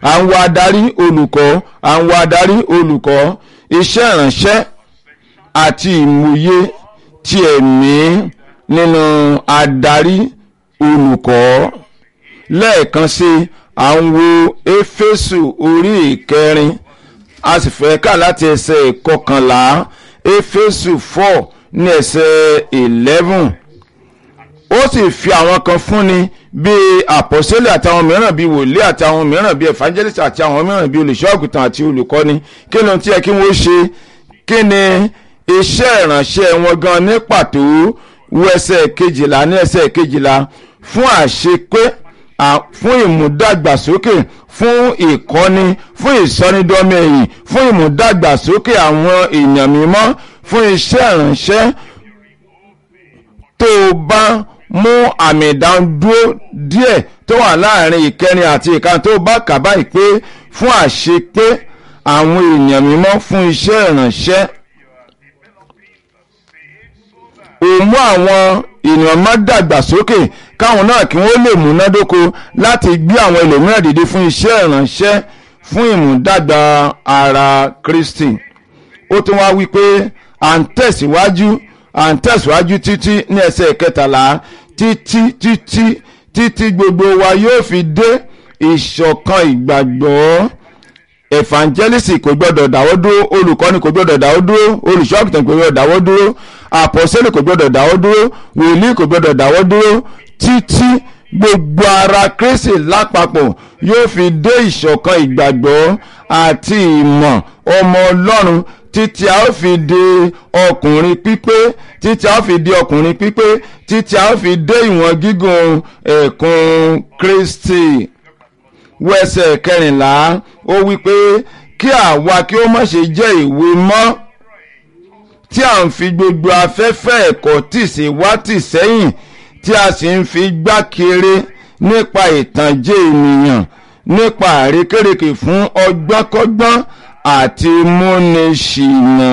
à ń wá adarí olùkọ́ à ń wá adarí olùkọ́ iṣẹ́ ìránṣẹ́ àti ìmúyẹ ti ẹ̀mí nínú adarí olùkọ́ lẹ́ẹ̀kan sí à ń wo éfésù orí ìkẹrin a sì fẹ́ kà láti ẹsẹ̀ ìkọkànlá éfésù four ní ẹsẹ̀ eleven ó sì fi àwọn kan fúnni bíi àpọ́sẹ́lẹ̀ àtàwọn mìíràn bíi wòlíì àtàwọn mìíràn bíi evangelist àti àwọn mìíràn bíi olùṣọ́àgùtàn àti olùkọ́ni kí ló ń tí ẹ kí wọ́n ṣe kí ni iṣẹ́ ìránṣẹ́ wọn gan ní pàtó wo ẹsẹ̀ kejìlá ní ẹsẹ̀ kejìlá fún àṣepé fún ìmúdàgbàsókè fún ìkọ́ni fún ìsọnidọ́mọ ẹ̀yìn fún ìmúdàgbàsókè àwọn èèyàn mímọ́ fún iṣẹ́ ìránṣẹ́ tó o bá mú àmì ìdádúró díẹ̀ tó wà láàrin ìkẹrin àti ìkan tó bá kà báyìí pé fún àṣepé àwọn èèyàn mímọ́ fún iṣẹ́ ìránṣẹ́ ò mú àwọn ènìyàn má dàgbàsókè káwọn náà kí wọ́n lè múnádóko láti gbé àwọn ẹlòmíràn dìde fún iṣẹ́ ìránṣẹ́ fún ìmúdàgbà ara Kristi ó tún wá wí pé à ń tẹ̀síwájú à ń tẹ̀síwájú títí ní ẹsẹ̀ kẹtàlá títí títí títí gbogbo wa yóò fi dé ìṣọ̀kan ìgbàgbọ́ evangelist kò gbọdọ̀ dáwọ́ dúró olùkọ́ni kò gbọdọ̀ dáwọ́ dúró olùṣọ́àgùtàn kò gbọdọ̀ dáwọ́ dúró àpọ̀sẹ́lẹ̀ kò gbọdọ̀ dáwọ́ dúró wòlíì kò gbọdọ̀ dáwọ́ dúró títí gbogbo ara Kristi lápapọ̀ yóò fi dé ìṣọ̀kan ìgbàgbọ́ àti ìmọ̀ ọmọ Ọlọ́run títí a ó fi di ọkùnrin pípé títí a ó fi di ọkùnrin pípé títí a ó fi dé ìwọ̀n gígùn ẹ̀kún Kristi wẹsẹ̀ kẹrìnlá ó wí pé kí àwa kí ó má ṣe jẹ́ ìwé mọ́ tí à ń fi gbogbo afẹ́fẹ́ ẹ̀kọ́ tì sí wá tì sẹ́yìn tí a sì ń fi gbá kiri nípa ìtànjẹ ènìyàn nípa àrékérekè fún ọgbọ́nkọ́gbọ́n àti múniṣìnà.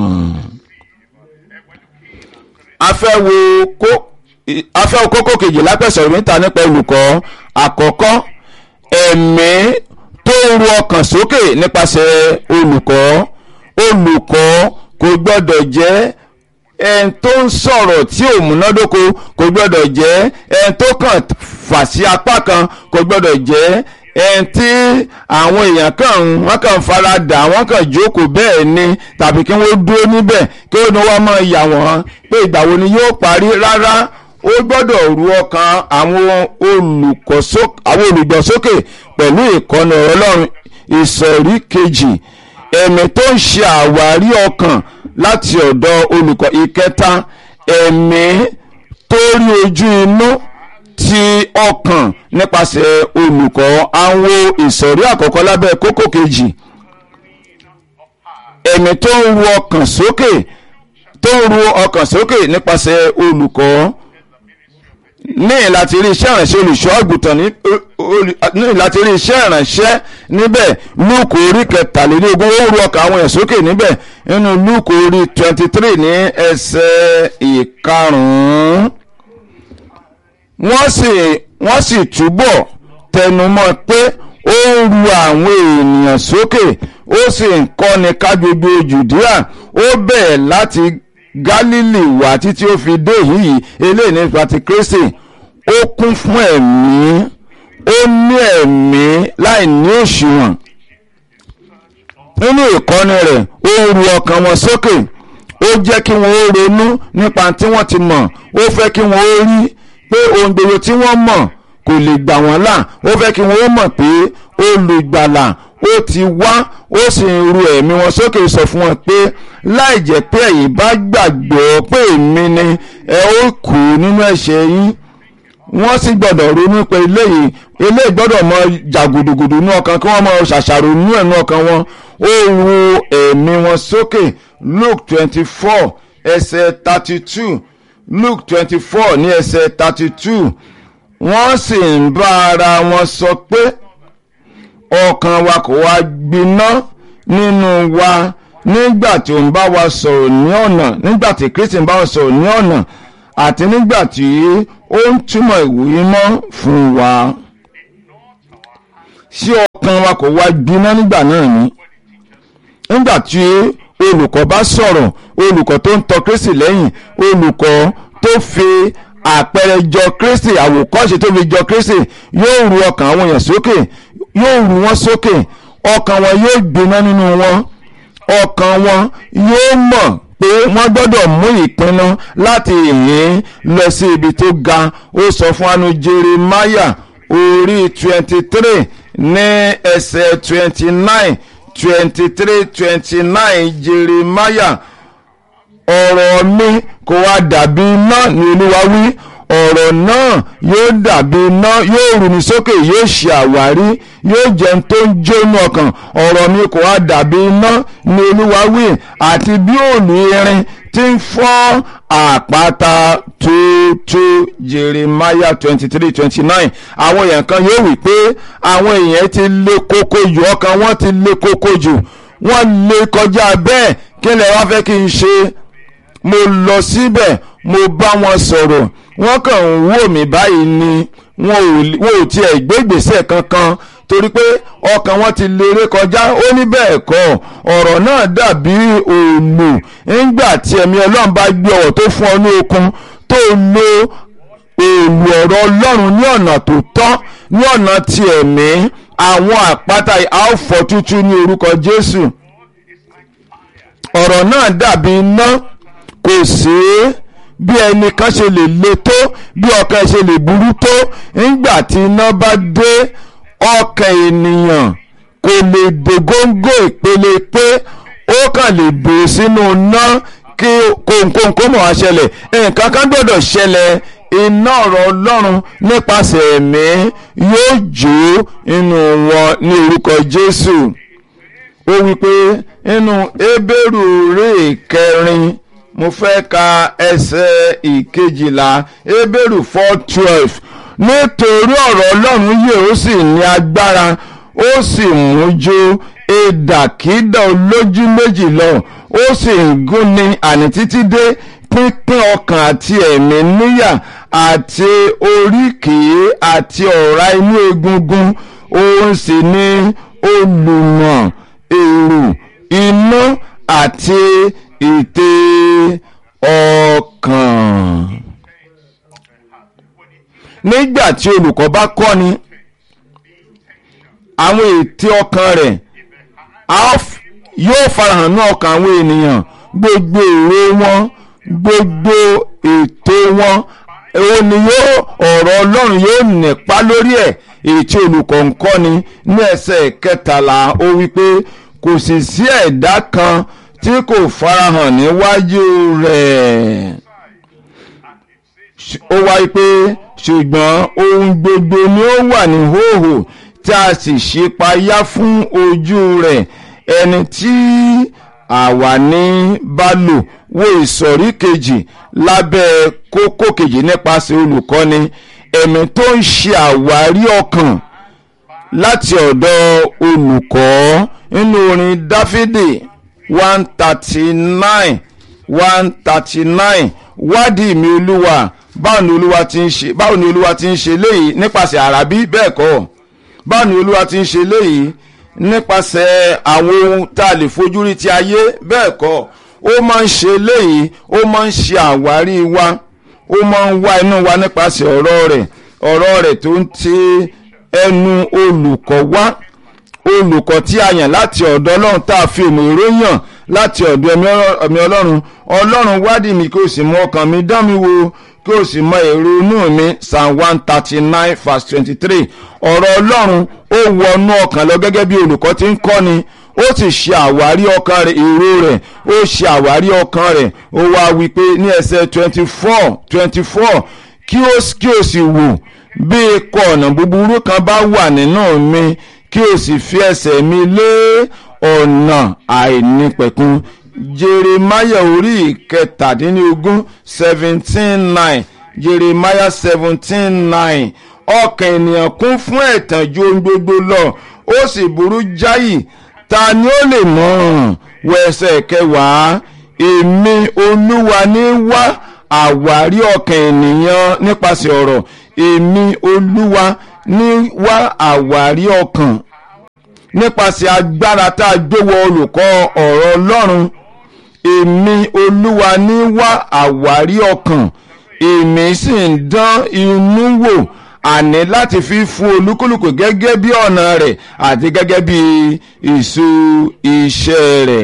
afẹ́ wo kókó kejì lápẹ̀sọ̀ mẹ́ta nípa olùkọ́ àkọ́kọ́ ẹ̀mí tó ń ru ọkàn sókè nípasẹ̀ olùkọ́ olùkọ́ kò gbọ́dọ̀ jẹ́ ẹni tó ń sọ̀rọ̀ tí ò múnádóko kò gbọ́dọ̀ jẹ́ ẹni tó kàn fà sí apá kan kò gbọ́dọ̀ jẹ́ ẹni tí àwọn èèyàn kàn wọ́n kàn fara dà wọ́n kàn jókòó bẹ́ẹ̀ ni tàbí kí wọ́n dúró níbẹ̀ kí wọ́n wá máa yà wọ́n pé ìgbà wo ni yóò parí rárá ó gbọ́dọ̀ ru ọkàn àwọn olùgbọ́sókè pẹ̀lú ìkọ́ni ọlọ́run ìsọ̀rí kejì ẹ̀mí tó ń ṣe àwárí ọkàn láti ọ̀dọ̀ olùkọ́ ìkẹta ẹ̀mí tó rí ojú inú ti ọkàn nípasẹ̀ olùkọ́ àwọn ìsọ̀rí àkọ́kọ́ lábẹ́ kókó kejì ẹ̀mí tó ń ru ọkàn sókè tó ń ru ọkàn sókè nípasẹ̀ olùkọ́ ní láti rí iṣẹ́ ìrànṣẹ́ olùṣọ́ àgùntàn ní láti rí iṣẹ́ ìrànṣẹ́ níbẹ̀ lúùkù orí kẹtàlélógún ó ru ọkàn àwọn èèyàn sókè níbẹ̀ nínú lúùkù orí twenty three ní ẹsẹ̀ ìkarùn-ún wọ́n sì wọ́n sì túbọ̀ tẹnumọ́ pé ó ń ru àwọn ènìyàn sókè ó sì ń kọ́ni ká gbogbo jùdíà ó bẹ̀ẹ̀ láti Gálílì wá títí ó fi dé yìí eléyìí nípa ti Kristi ó kún fún ẹ̀mí ó ní ẹ̀mí láì ní òṣùwọ̀n nínú ìkọ́ni rẹ̀ ó ń ru ọkàn wọn sókè ó jẹ́ kí wọ́n ó ronú nípa tí wọ́n ti mọ̀ ó fẹ́ kí wọ́n ó rí pé ohun gbogbo tí wọ́n mọ̀ kò lè gbà wọ́n là ó fẹ́ kí wọ́n ó mọ̀ pé olùgbàlà ó ti wá ó sì ń ru ẹ̀mí wọn sókè sọ fún wọn pé láì jẹ́ pé ẹ̀yin bá gbàgbọ́ pé èmi ni ẹ ó kú nínú ẹ̀ṣẹ̀ yín wọ́n sì gbọ́dọ̀ ronú pé eléyìí eléyìí gbọ́dọ̀ mọ jàgùdùgùdù ní ọkàn kí wọ́n mọ ṣàṣàrò nínú ẹ̀nu ọkàn wọn ó ru ẹ̀mí wọn sókè Luke twenty four ẹsẹ̀ thirty two Luke twenty four ní ẹsẹ̀ thirty two wọ́n sì ń bá ara wọn sọ pé ọkàn wa kò wá gbiná nínú wa nígbà tí ó ń bá wa sọ̀rọ̀ ní ọ̀nà nígbà tí Kristi ń bá wa sọ̀rọ̀ ní ọ̀nà àti nígbà tí ó ń túmọ̀ ìwé mọ́ fún wa. sí ọkàn wa kò wá gbiná nígbà náà ni nígbà tí olùkọ́ bá sọ̀rọ̀ olùkọ́ tó ń tọ Kristi lẹ́yìn olùkọ́ tó fi àpẹẹrẹ jọ Kristi àwòkọ́ṣe tó fi jọ Kristi yóò ru ọkàn àwọn èèyàn sókè yóò ru wọn sókè ọkàn wọn yóò gbiná nínú wọn ọkàn wọn yóò mọ̀ pé wọ́n gbọ́dọ̀ mú ìpinnu láti ìhín lọ sí ibi tó ga ó sọ fún anu Jeremáyà orí twenty three ní ẹsẹ̀ twenty nine twenty three twenty nine Jeremáyà ọ̀rọ̀ mi kò wá dàbí iná ni Olúwa wí ọ̀rọ̀ náà yóò dàbí iná yóò rú mi sókè yóò ṣe àwárí yóò jẹun tó ń jóná ọkàn ọ̀rọ̀ mi kò wá dàbí iná ni Olúwa wí àti bí òòlù irin tí ń fọ́ àpáta tuntun Jeremiah twenty three twenty nine àwọn èèyàn kan yóò wí pé àwọn èèyàn ti lé koko jù ọkàn wọn ti lé koko jù wọ́n lé kọjá bẹ́ẹ̀ kí lẹ wá fẹ́ kí n ṣe mo lọ síbẹ̀ mo bá wọn sọ̀rọ̀ wọ́n kàn ń wò mí báyìí ni wọn ò tiẹ̀ gbé ìgbésẹ̀ kankan torí pé ọkàn wọn ti lérè kọjá ó ní bẹ́ẹ̀ kọ́ ọ̀rọ̀ náà dàbí òòlù nígbà tí ẹ̀mí ọlọ́run bá gbé ọ̀rọ̀ tó fún ọ ní okun tó lo òòlù ọ̀rọ̀ ọlọ́run ní ọ̀nà tó tọ́ ní ọ̀nà ti ẹ̀mí àwọn àpáta àáfọ̀ tútù ní orúkọ Jésù ọ̀rọ̀ náà dàbí iná kò sí bí ẹnìkan ṣe lè le tó bí ọkàn ṣe lè burú tó nígbà tí iná bá dé ọkàn ènìyàn kò lè dé góńgó ìpele pé ó kàn lè bò sínú iná kí kóńkóńkó mọ̀ wá ṣẹlẹ̀ nǹkan kan gbọ́dọ̀ ṣẹlẹ̀ iná ọ̀rọ̀ ọlọ́run nípasẹ̀ ẹ̀mí yóò jó inú wọn ní orúkọ Jésù ó wí pé nínú Hébérù orí ìkẹrin mo fẹ́ ka ẹsẹ̀ ìkejìlá Hébérù four twelve nítorí ọ̀rọ̀ ọlọ́run yè ó sì ní agbára ó sì mú jó ìdàkídà olójú méjì lọ ó sì ń gúnni àní títí dé pínpín ọkàn àti ẹ̀mí níyà àti oríkèé àti ọ̀rá inú egungun òun sì ni olùmọ̀ èrò inú àti ète ọkàn. nígbà tí olùkọ́ bá kọ́ni àwọn ète ọkàn rẹ̀ yóò farahàn ní ọkàn àwọn ènìyàn gbogbo èrò wọn gbogbo ètò wọn òun ni yóò ọ̀rọ̀ ọlọ́run yóò nípa lórí ẹ̀ èyí tí olùkọ́ ń kọ́ni ní ẹsẹ̀ kẹtàlá ó wí pé kò sì sí ẹ̀dá kan tí kò farahàn níwájú rẹ̀ ó wáyé pé ṣùgbọ́n ohun gbogbo ni ó wà ní hóhò tí a sì ṣípayá fún ojú rẹ̀ ẹni tí àwa ní bá lò wo ìsọ̀rí kejì lábẹ́ kókó kejì nípasẹ̀ olùkọ́ni ẹ̀mí tó ń ṣe àwárí ọkàn láti ọ̀dọ̀ olùkọ́ nínú orin dáfídì one thirty nine one thirty nine wádìí mi olúwa báwo ni olúwa ti ń ṣe báwo ni olúwa ti ń ṣe léyìí nípasẹ̀ àràbí bẹ́ẹ̀ kọ́ báwo ni olúwa ti ń ṣe léyìí nípasẹ̀ àwọn ohun tá a lè fojú rí ti ayé bẹ́ẹ̀ kọ́ ó máa ń ṣe léyìí ó máa ń ṣe àwárí wa ó máa ń wá inú wa nípasẹ̀ ọ̀rọ̀ rẹ̀ ọ̀rọ̀ rẹ̀ tó ń ti ẹnu olùkọ́ wá olùkọ́ tí a yàn láti ọ̀dọ̀ ọlọ́run tá a fi òmò ìròyìn láti ọ̀dọ̀ ẹ̀mí ọlọ́run ọlọ́run wádìí mi kí o sì mọ ọkàn mi dán mi wò kí o sì mọ èrò inú mi psalm one thirty nine verse twenty three ọ̀rọ̀ ọlọ́run ó wọnú ọkàn lọ gẹ́gẹ́ bí olùkọ́ ti ń kọ́ni ó sì ṣe àwárí ọkàn rẹ̀ èrò rẹ̀ ó ṣe àwárí ọkàn rẹ̀ ó wá wí pé ní ẹsẹ̀ twenty four twenty four kí o sì wò bí ikọ̀ ọ̀nà búburú kan bá wà nínú mi kí o sì fi ẹsẹ̀ mi lé ọ̀nà àìnípẹ̀kun jeremaya orí ìkẹtàdínlógún seventeen nine jeremaya seventeen nine ọkàn ènìyàn kún fún ẹ̀tàn ju ohun gbogbo lọ ó sì burú jáì ta ni ó lè mọ̀ wẹsẹ̀ kẹwàá èmi olúwa ní wá àwárí ọkàn ènìyàn nípasẹ̀ ọ̀rọ̀ èmi olúwa ní wá àwárí ọkàn nípasẹ̀ agbára tá a gbé wọ olùkọ́ ọ̀rọ̀ ọlọ́run èmi olúwa ní wá àwárí ọkàn èmi sì ń dán inú wò àní láti fi fún olúkúlùkù gẹ́gẹ́ bí ọ̀nà rẹ̀ àti gẹ́gẹ́ bí ìṣù iṣẹ́ rẹ̀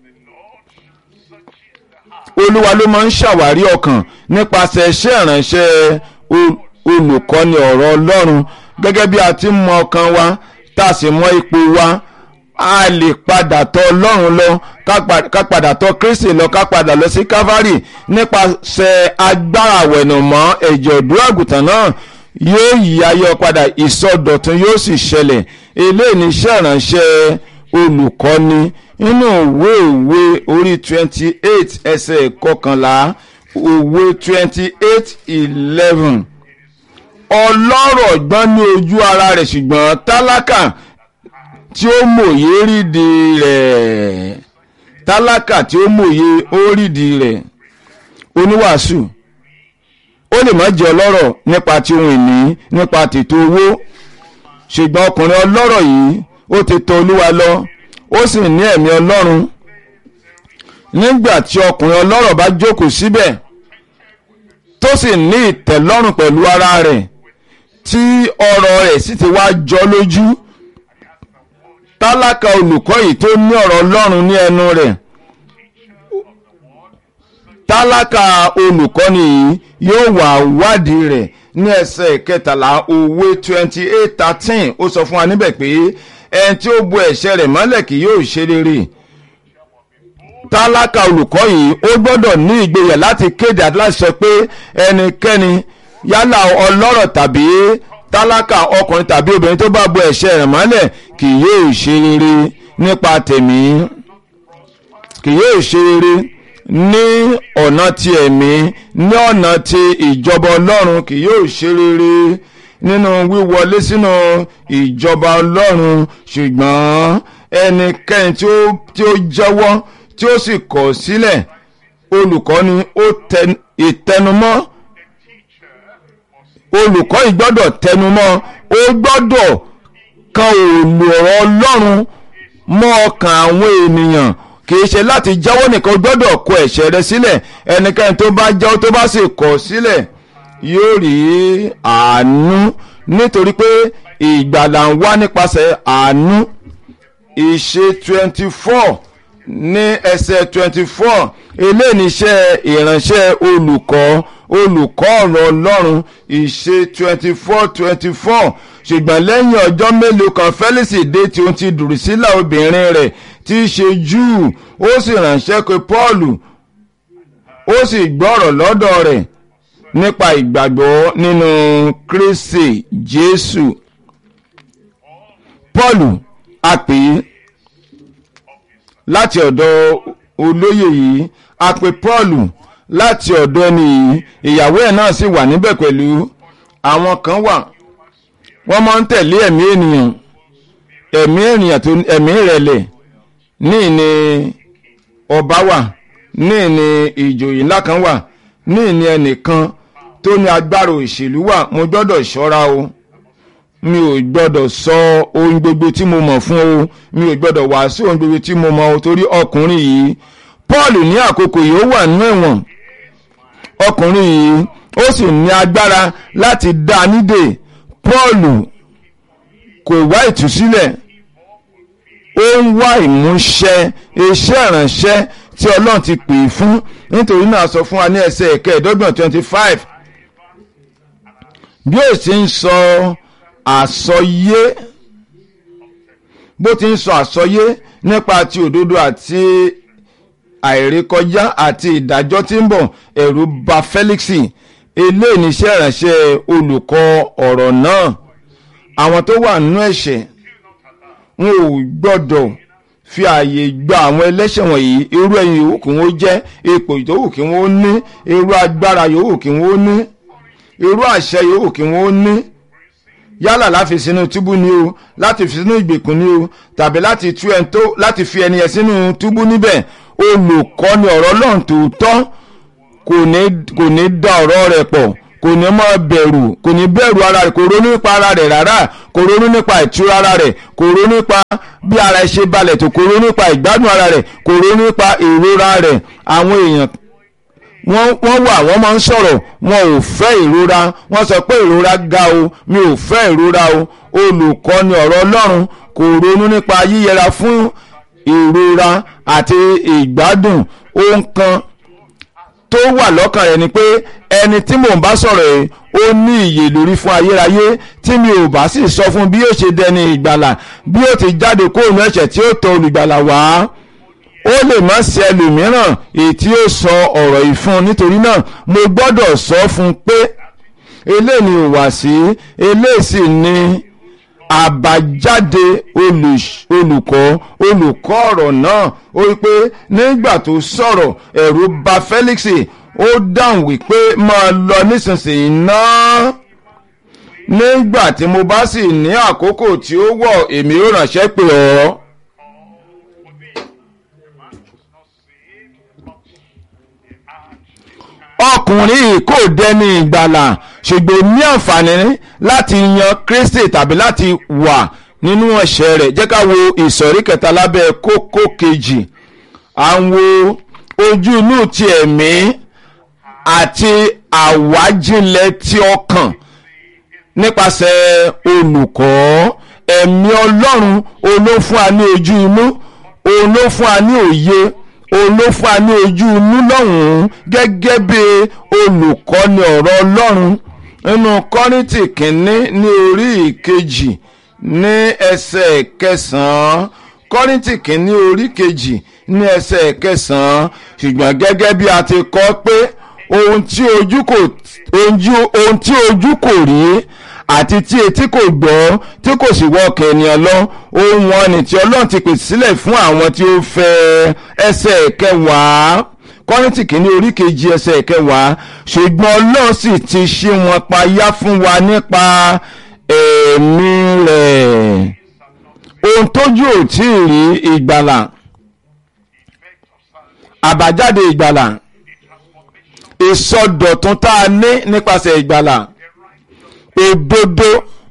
olúwa ló máa ń ṣàwárí ọkàn nípasẹ̀ iṣẹ́ ìránṣẹ́ olùkọ́ni ọ̀rọ̀ ọlọ́run gẹ́gẹ́ bí a ti mọ ọkàn wa tá a sì mọ ipò wa a lè padà tọ̀ ọlọ́run lọ ká padà tọ̀ kristi lọ ká padà lọ sí calvary nípasẹ̀ agbára àwẹ̀nùmọ́ ẹ̀jẹ̀ ọ̀dọ́ àgùntàn náà yóò yí ayé padà ìsọdọ̀tun yóò sì ṣẹlẹ̀ eléyìí ní iṣẹ́ ìránṣẹ́ olùkọ́ni nínú òwe òwe orí twenty eight ẹsẹ̀ kọkànlá òwe twenty eight eleven ọlọ́rọ̀ gbọ́n ní ojú ara rẹ̀ ṣùgbọ́n tálákà tí ó mòye rídi rẹ̀ tálákà tí ó mòye ó rídi rẹ̀ oníwàásù ó lè má jẹ́ ọlọ́rọ̀ nípa ti ohun ìní nípa tètò owó ṣùgbọ́n ọkùnrin ọlọ́rọ̀ yìí ó ti tọ̀ olúwa lọ ó sì ní ẹ̀mí ọlọ́run nígbà tí ọkùnrin ọlọ́rọ̀ bá jókòó síbẹ̀ tó sì ní ìtẹ̀lọ́rùn pẹ̀lú ara rẹ̀ tí ọ̀rọ̀ rẹ̀ sì ti wá jọ lójú tálákà olùkọ́ yìí tó ní ọ̀rọ̀ ọlọ́run ní ẹnu rẹ̀ tálákà olùkọ́ni yìí yóò wà wádìí rẹ̀ ní ẹsẹ̀ kẹtàlá òwe twenty eight thirteen ó sọ fún wa níbẹ̀ pé ẹni tí ó bu ẹ̀ṣẹ̀ rẹ̀ mọ́lẹ̀ kì yóò ṣe rere tálákà olùkọ́ yìí ó gbọ́dọ̀ ní ìgboyà láti kéde àti láti sọ pé ẹnikẹ́ni yálà ọlọ́rọ̀ tàbí tálákà ọkùnrin tàbí obìnrin tó bá bu ẹ̀ṣẹ̀ rẹ̀ mọ́lẹ̀ kì yóò ṣe rere nípa tèmí kì yóò ṣe rere ní ọ̀nà ti ẹ̀mí ní ọ̀nà ti ìjọba ọlọ́run kì yóò ṣe rere nínú wíwọlé sínú ìjọba ọlọ́run ṣùgbọ́n ẹnikẹ́ni tí ó jẹ́wọ́ tí ó sì kọ̀ sílẹ̀ olùkọ́ni ó ìtẹnumọ́ olùkọ́ yìí gbọ́dọ̀ tẹnumọ́ ó gbọ́dọ̀ kan òòlù ọ̀rọ̀ ọlọ́run mọ́ ọkàn àwọn ènìyàn kìí ṣe láti jáwọ́ nìkan gbọ́dọ̀ kọ ẹ̀ṣẹ̀ rẹ sílẹ̀ ẹnikẹ́ni tó bá jáwọ́ tó bá sì kọ̀ sílẹ̀ yóò rí àánú nítorí pé ìgbàlà ń wá nípasẹ̀ àánú ìṣe twenty four ní ẹsẹ̀ twenty four eléyìí níṣẹ́ ìránṣẹ́ olùkọ́ olùkọ́ ọ̀rọ̀ ọlọ́run ìṣe twenty four twenty four ṣùgbọ́n lẹ́yìn ọjọ́ mélòó kan Felix dé tí ó ti Dùrùsílà obìnrin rẹ̀ tí í ṣe Júù ó sì ránṣẹ́ pé Pọ́ọ̀lù ó sì gbọ́rọ̀ lọ́dọ̀ rẹ̀ nípa ìgbàgbọ́ nínú Kristi Jésù Pọ́ọ̀lù a pè é láti ọ̀dọ̀ olóyè yìí a pè Pọ́ọ̀lù láti ọ̀dọ̀ ẹni yìí ìyàwó ẹ̀ náà sì wà níbẹ̀ pẹ̀lú àwọn kan wà wọ́n máa ń tẹ̀lé ẹ̀mí ènìyàn ẹ̀mí ènìyàn tó ẹ̀mí ìrẹ̀lẹ̀ ní ìní ọba wà ní ìní ìjòyè ńlá kan wà ní ìní ẹnìkan tó ní agbára òṣèlú wà mo gbọ́dọ̀ ṣọ́ra o mi ò gbọ́dọ̀ sọ ohun gbogbo tí mo mọ̀ fún o mi ò gbọ́dọ̀ wàásù ohun gbogbo tí mo mọ̀ o torí ọkùnrin yìí Paul ní àkókò yìí ó wà nínú ẹ̀wọ̀n ọkùnrin yìí ó sì ní agbára láti dá a nídè Paul kò wá ìtúsílẹ̀ ó ń wá ìmúṣẹ iṣẹ́ ìránṣẹ́ tí Ọlọ́run ti pè é fún nítorí náà sọ fún wa ní ẹsẹ̀ ẹ̀kẹ́ẹ̀dọ́gbọ̀n twenty five bí ó sì ń sọ àsọyé bó ti ń sọ àsọyé nípa ti òdodo àti àìrékọjá àti ìdájọ́ tí ń bọ̀ ẹ̀rù bà Felix eléyìí níṣẹ́ ìránṣẹ́ olùkọ́ ọ̀rọ̀ náà àwọn tó wà nínú ẹ̀ṣẹ̀ wọn ò gbọ́dọ̀ fi ààyè gba àwọn ẹlẹ́ṣẹ̀ wọ̀nyí irú ẹ̀yìn yòówù kí wọ́n jẹ́ ipò yòówù kí wọ́n ní irú agbára yòówù kí wọ́n ní irú àṣẹ yòówù kí wọ́n ní yálà láti sínú túbú ni o láti fi sínú ìgbèkùn ni o tàbí láti tú ẹni tó láti fi ẹni yẹn sínú túbú níbẹ̀ olùkọ́ni ọ̀rọ̀ Ọlọ́run tòótọ́ kò ní kò ní dá ọ̀rọ̀ rẹ̀ pọ̀ kò ní mọ bẹ̀rù kò ní bẹ̀rù ara rẹ̀ kò ronú nípa ara rẹ̀ rárá kò ronú nípa ìtura ara rẹ̀ kò ronú nípa bí ara ẹ̀ ṣe balẹ̀ tó kò ronú nípa ìgbádùn ara rẹ̀ kò ronú nípa ìrora rẹ̀ àwọn èèyàn wọ́n wọ́n wà wọ́n máa ń sọ̀rọ̀ wọn ò fẹ́ ìrora wọ́n sọ pé ìrora ga o mi ò fẹ́ ìrora o olùkọ́ni ọ̀rọ̀ ọlọ́run kò ronú nípa yíyẹra fún ìrora àti ìgbádùn ohun kan tó wà lọ́kàn rẹ̀ ni pé ẹni tí mò ń bá sọ̀rọ̀ yìí ó ní ìyè lórí fún ayérayé tí mi ò bá sì sọ fún bí yóò ṣe dẹni ìgbàlà bí yóò ti jáde kóònù ẹ̀ṣẹ̀ tí ó tọ olùgbàlà wá ó lè má ṣe ẹlòmíràn èyí tí ó sọ ọ̀rọ̀ yìí fún un nítorí náà mo gbọ́dọ̀ sọ fún un pé eléyìí ni ìwàsí eléyìí sì ni àbájáde olùkọ́ olùkọ́ ọ̀rọ̀ náà ó wí pé nígbà tó sọ̀rọ̀ ẹ̀rù bà Felix ó dáhùn wípé máa lọ nísinsìnyí náà nígbà tí mo bá sì ní àkókò tí ó wọ̀ èmi ó ránṣẹ́ pè ọ́. ọkùnrin yìí kò dẹni ìgbàlà ṣùgbọ́n ní àǹfààní láti yan Kristi tàbí láti wà nínú ẹ̀ṣẹ̀ rẹ̀ jẹ́ ká wo ìsọ̀rí kẹta lábẹ́ kókó kejì à ń wo ojú inú ti ẹ̀mí àti àwájílẹ̀ ti ọkàn nípasẹ̀ olùkọ́ ẹ̀mí Ọlọ́run olófún a ní ojú inú olófún a ní òye olófún a ní ojú inú lọ́hùn-ún gẹ́gẹ́ bí olùkọ́ni ọ̀rọ̀ Ọlọ́run nínú Kọ́ríńtì kínní ní orí ìkejì ní ẹsẹ̀ kẹsàn-án Kọ́ríńtì kínní orí kejì ní ẹsẹ̀ kẹsàn-án ṣùgbọ́n gẹ́gẹ́ bí a ti kọ́ pé ohun tí ojú kò ohun tí ojú kò rí àti tí etí kò gbọ́ tí kò sì wọ ọkàn ènìyàn lọ ohun wọn ni tí Ọlọ́run ti pèsè sílẹ̀ fún àwọn tí ó fẹ́ ẹsẹ̀ kẹwàá kọ́rìntì kìíní orí kejì ẹsẹ̀ kẹwàá ṣùgbọ́n Ọlọ́run sì ti ṣí wọn payá fún wa nípa ẹ̀mí rẹ̀ ohun tójú ò tí ì rí ìgbàlà àbájáde ìgbàlà ìsọdọ̀tun tá a ní nípasẹ̀ ìgbàlà òdodo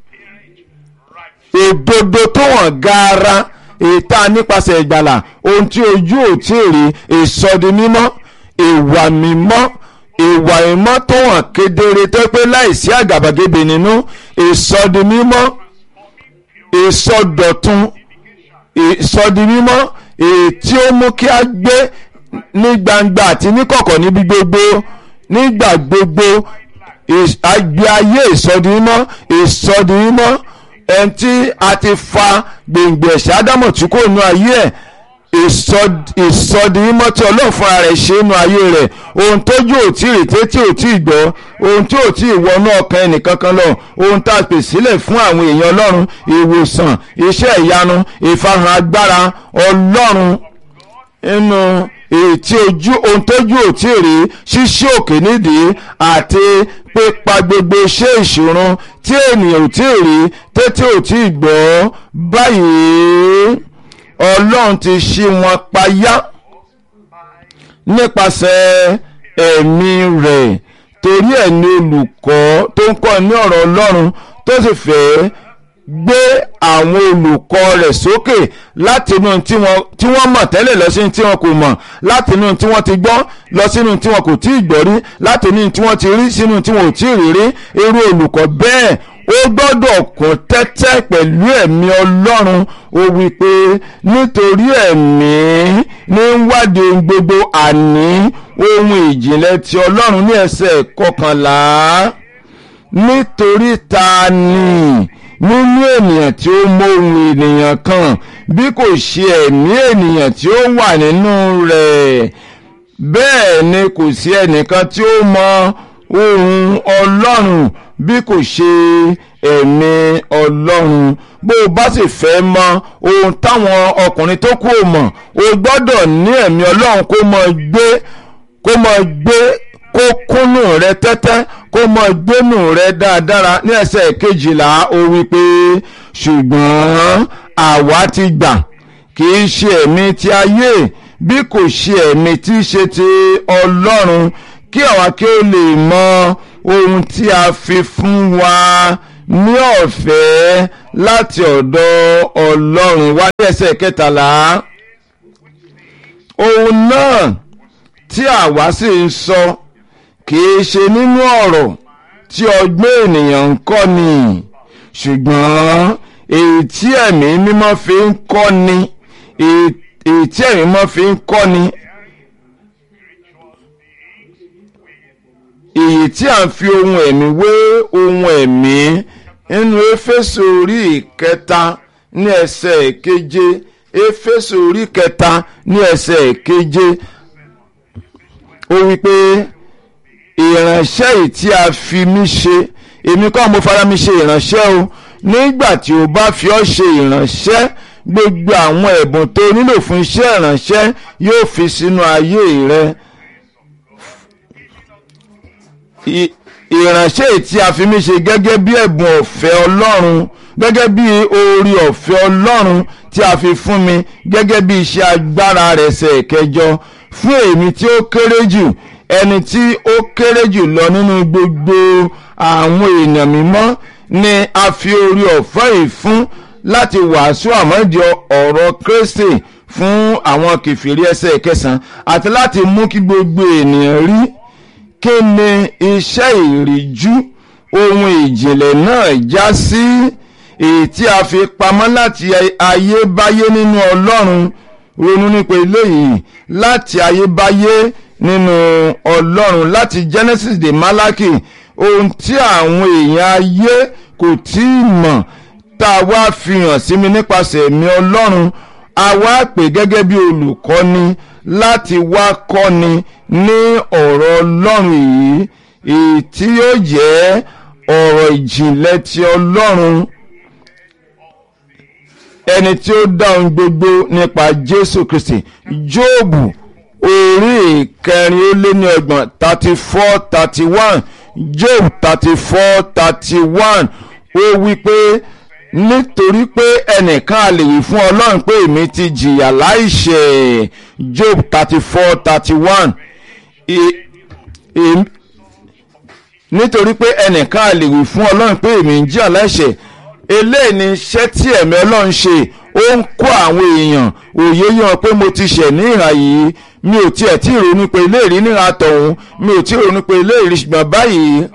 òdodo tó hàn gaara ètà nípasẹ̀ ìgbàlà ohun tí ojú ò tí ì rí ìsọdi mímọ́ ìwà mímọ́ ìwà mímọ́ tó hàn kedere tó pé láìsí àgàbàgebè nínú ìsọdi mímọ́ ìsọdọ̀tun ìsọdi mímọ́ èyí tí ó mú kí a gbé ní gbangba àti ní kọ̀kọ̀ níbi gbogbo nígbà gbogbo àgbé ayé ìsọdimímọ́ ìsọdimímọ́ ẹni tí a ti fa gbòǹgbò ẹ̀ṣẹ̀ ádámọ̀ tí kò nu ayé ẹ̀ ìsọdimímọ́ tí ọlọ́run fúnra rẹ̀ ṣe nu ayé rẹ̀ ohun tójú ò tí ì rí tétí ò tí ì gbọ́ ohun tí ò tí ì wọnú ọkàn ẹnìkankan lọ ohun tá a pè sílẹ̀ fún àwọn èèyàn ọlọ́run ìwòsàn iṣẹ́ ìyanu ìfarahàn agbára ọlọ́run nínú ètí ojú ohun tójú ò tí ì rí ṣíṣí òkè nídìí àti pípa gbogbo iṣẹ́ ìṣòro tí ènìyàn ò tí ì rí tètè ò tí ì gbọ́ báyìí ọlọ́run ti ṣí wọn payá nípasẹ̀ ẹ̀mí rẹ̀ torí ẹ̀ ní olùkọ́ tó ń kọ́ ní ọ̀rọ̀ ọlọ́run tó sì fẹ́ gbé àwọn olùkọ́ rẹ̀ sókè láti inú tí wọ́n mọ̀ tẹ́lẹ̀ lọ sínú tí wọ́n kò mọ̀ láti inú tí wọ́n ti gbọ́ lọ sínú tí wọ́n kò tí ì gbọ́ rí láti inú tí wọ́n ti rí sínú tí wọ́n ò tí ì rí rí irú olùkọ́ bẹ́ẹ̀ ó gbọ́dọ̀ kún tẹ́tẹ́ pẹ̀lú ẹ̀mí ọlọ́run ó wí pé nítorí ẹ̀mí ní wádìí ohun gbogbo àní ohun ìjìnlẹ̀ ti ọlọ́run ní ẹsẹ̀ kọkànlá nítorí ta ni nínú ènìyàn tí ó mọ ohun ènìyàn kan bí kò ṣe ẹ̀mí ènìyàn tí ó wà nínú rẹ̀ bẹ́ẹ̀ ni kò sí ẹnìkan tí ó mọ ohun ọlọ́run bí kò ṣe ẹ̀mí ọlọ́run bó o bá sì fẹ́ mọ ohun táwọn ọkùnrin tó kù mọ̀ o gbọ́dọ̀ ní ẹ̀mí ọlọ́run kó mọ gbé kó mọ gbé kó kúnnù rẹ tẹ́tẹ́ kó mọ gbénù rẹ dáadáa ní ẹsẹ̀ kejìlá ó wí pé ṣùgbọ́n àwa ti gbà kì í ṣe ẹ̀mí ti ayé bí kò ṣe ẹ̀mí tí í ṣe ti ọlọ́run kí àwa kí ó lè mọ ohun tí a fi fún wa ní ọ̀fẹ́ láti ọ̀dọ̀ ọlọ́run wá ní ẹsẹ̀ kẹtàlá ohun náà tí àwa sì ń sọ kìí ṣe nínú ọ̀rọ̀ tí ọgbọ́n ènìyàn ń kọ́ ni ṣùgbọ́n èyí tí ẹ̀mí mímọ́ fi ń kọ́ ni èyí tí ẹ̀mí mímọ́ fi ń kọ́ ni èyí tí à ń fi ohun ẹ̀mí wé ohun ẹ̀mí nínú éfésù orí ìkẹta ní ẹsẹ̀ keje éfésù orí kẹta ní ẹsẹ̀ keje ó wí pé ìránṣẹ́ yìí tí a fi mí ṣe èmi kọ́ mo fara mi ṣe ìránṣẹ́ o nígbà tí o bá fi ọ́ ṣe ìránṣẹ́ gbogbo àwọn ẹ̀bùn tó nílò fún iṣẹ́ ìránṣẹ́ yóò fi sínú ayé rẹ ìránṣẹ́ yìí tí a fi mí ṣe gẹ́gẹ́ bí ẹ̀bùn ọ̀fẹ́ ọlọ́run gẹ́gẹ́ bí orí ọ̀fẹ́ ọlọ́run tí a fi fún mi gẹ́gẹ́ bí iṣẹ́ agbára rẹ̀ ṣe kẹjọ fún èmi tí ó kéré jù ẹni tí ó kéré jù lọ nínú gbogbo àwọn èèyàn mímọ́ ni a fi orí ọ̀fẹ́ yìí fún láti wàásù àmọ́dí ọ̀rọ̀ Kristi fún àwọn kìfìrí ẹsẹ̀ kẹsàn-án àti láti mú kí gbogbo ènìyàn rí kí ni iṣẹ́ ìríjú ohun ìjìnlẹ̀ náà já sí èyí tí a fi pamọ́ láti ayébáyé nínú Ọlọ́run ronú nípa eléyìí láti ayébáyé nínú Ọlọ́run láti Genesis de Malaki ohun tí àwọn èèyàn ayé kò tí ì mọ̀ tá a wá fi hàn sí mi nípasẹ̀ ẹ̀mí Ọlọ́run a wá pè gẹ́gẹ́ bí olùkọ́ni láti wá kọ́ni ní ọ̀rọ̀ Ọlọ́run yìí èyí tí yóò jẹ́ ọ̀rọ̀ ìjìnlẹ̀ ti Ọlọ́run ẹni tí ó dá ohun gbogbo nípa Jésù Kristi Jóòbù orí ìkẹrin ó lé ní ọgbọ̀n thirty four thirty one Job thirty four thirty one ó wí pé nítorí pé ẹnìkan a lè wí fún Ọlọ́run pé èmi ti jìyà láìṣẹ̀ Job thirty four thirty one nítorí pé ẹnìkan a lè wí fún Ọlọ́run pé èmi ń jìyà láìṣẹ̀ eléyìí ni iṣẹ́ tí ẹ̀mí Ọlọ́run ṣe ó ń kó àwọn èèyàn òye yàn pé mo ti ṣẹ̀ ní ìhà yìí mi ò tiẹ̀ tí ì ronú pé eléyìí níhà tọ̀hún mi ò tí ì ronú pé eléyìí ṣùgbọ́n báyìí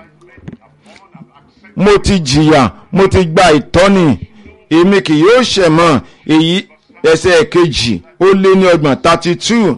mo ti jìyà mo ti gba ìtọ́ni èmi kì yóò ṣẹ̀ mọ́ èyí ẹsẹ̀ kejì ó lé ní ọgbọ̀n thirty two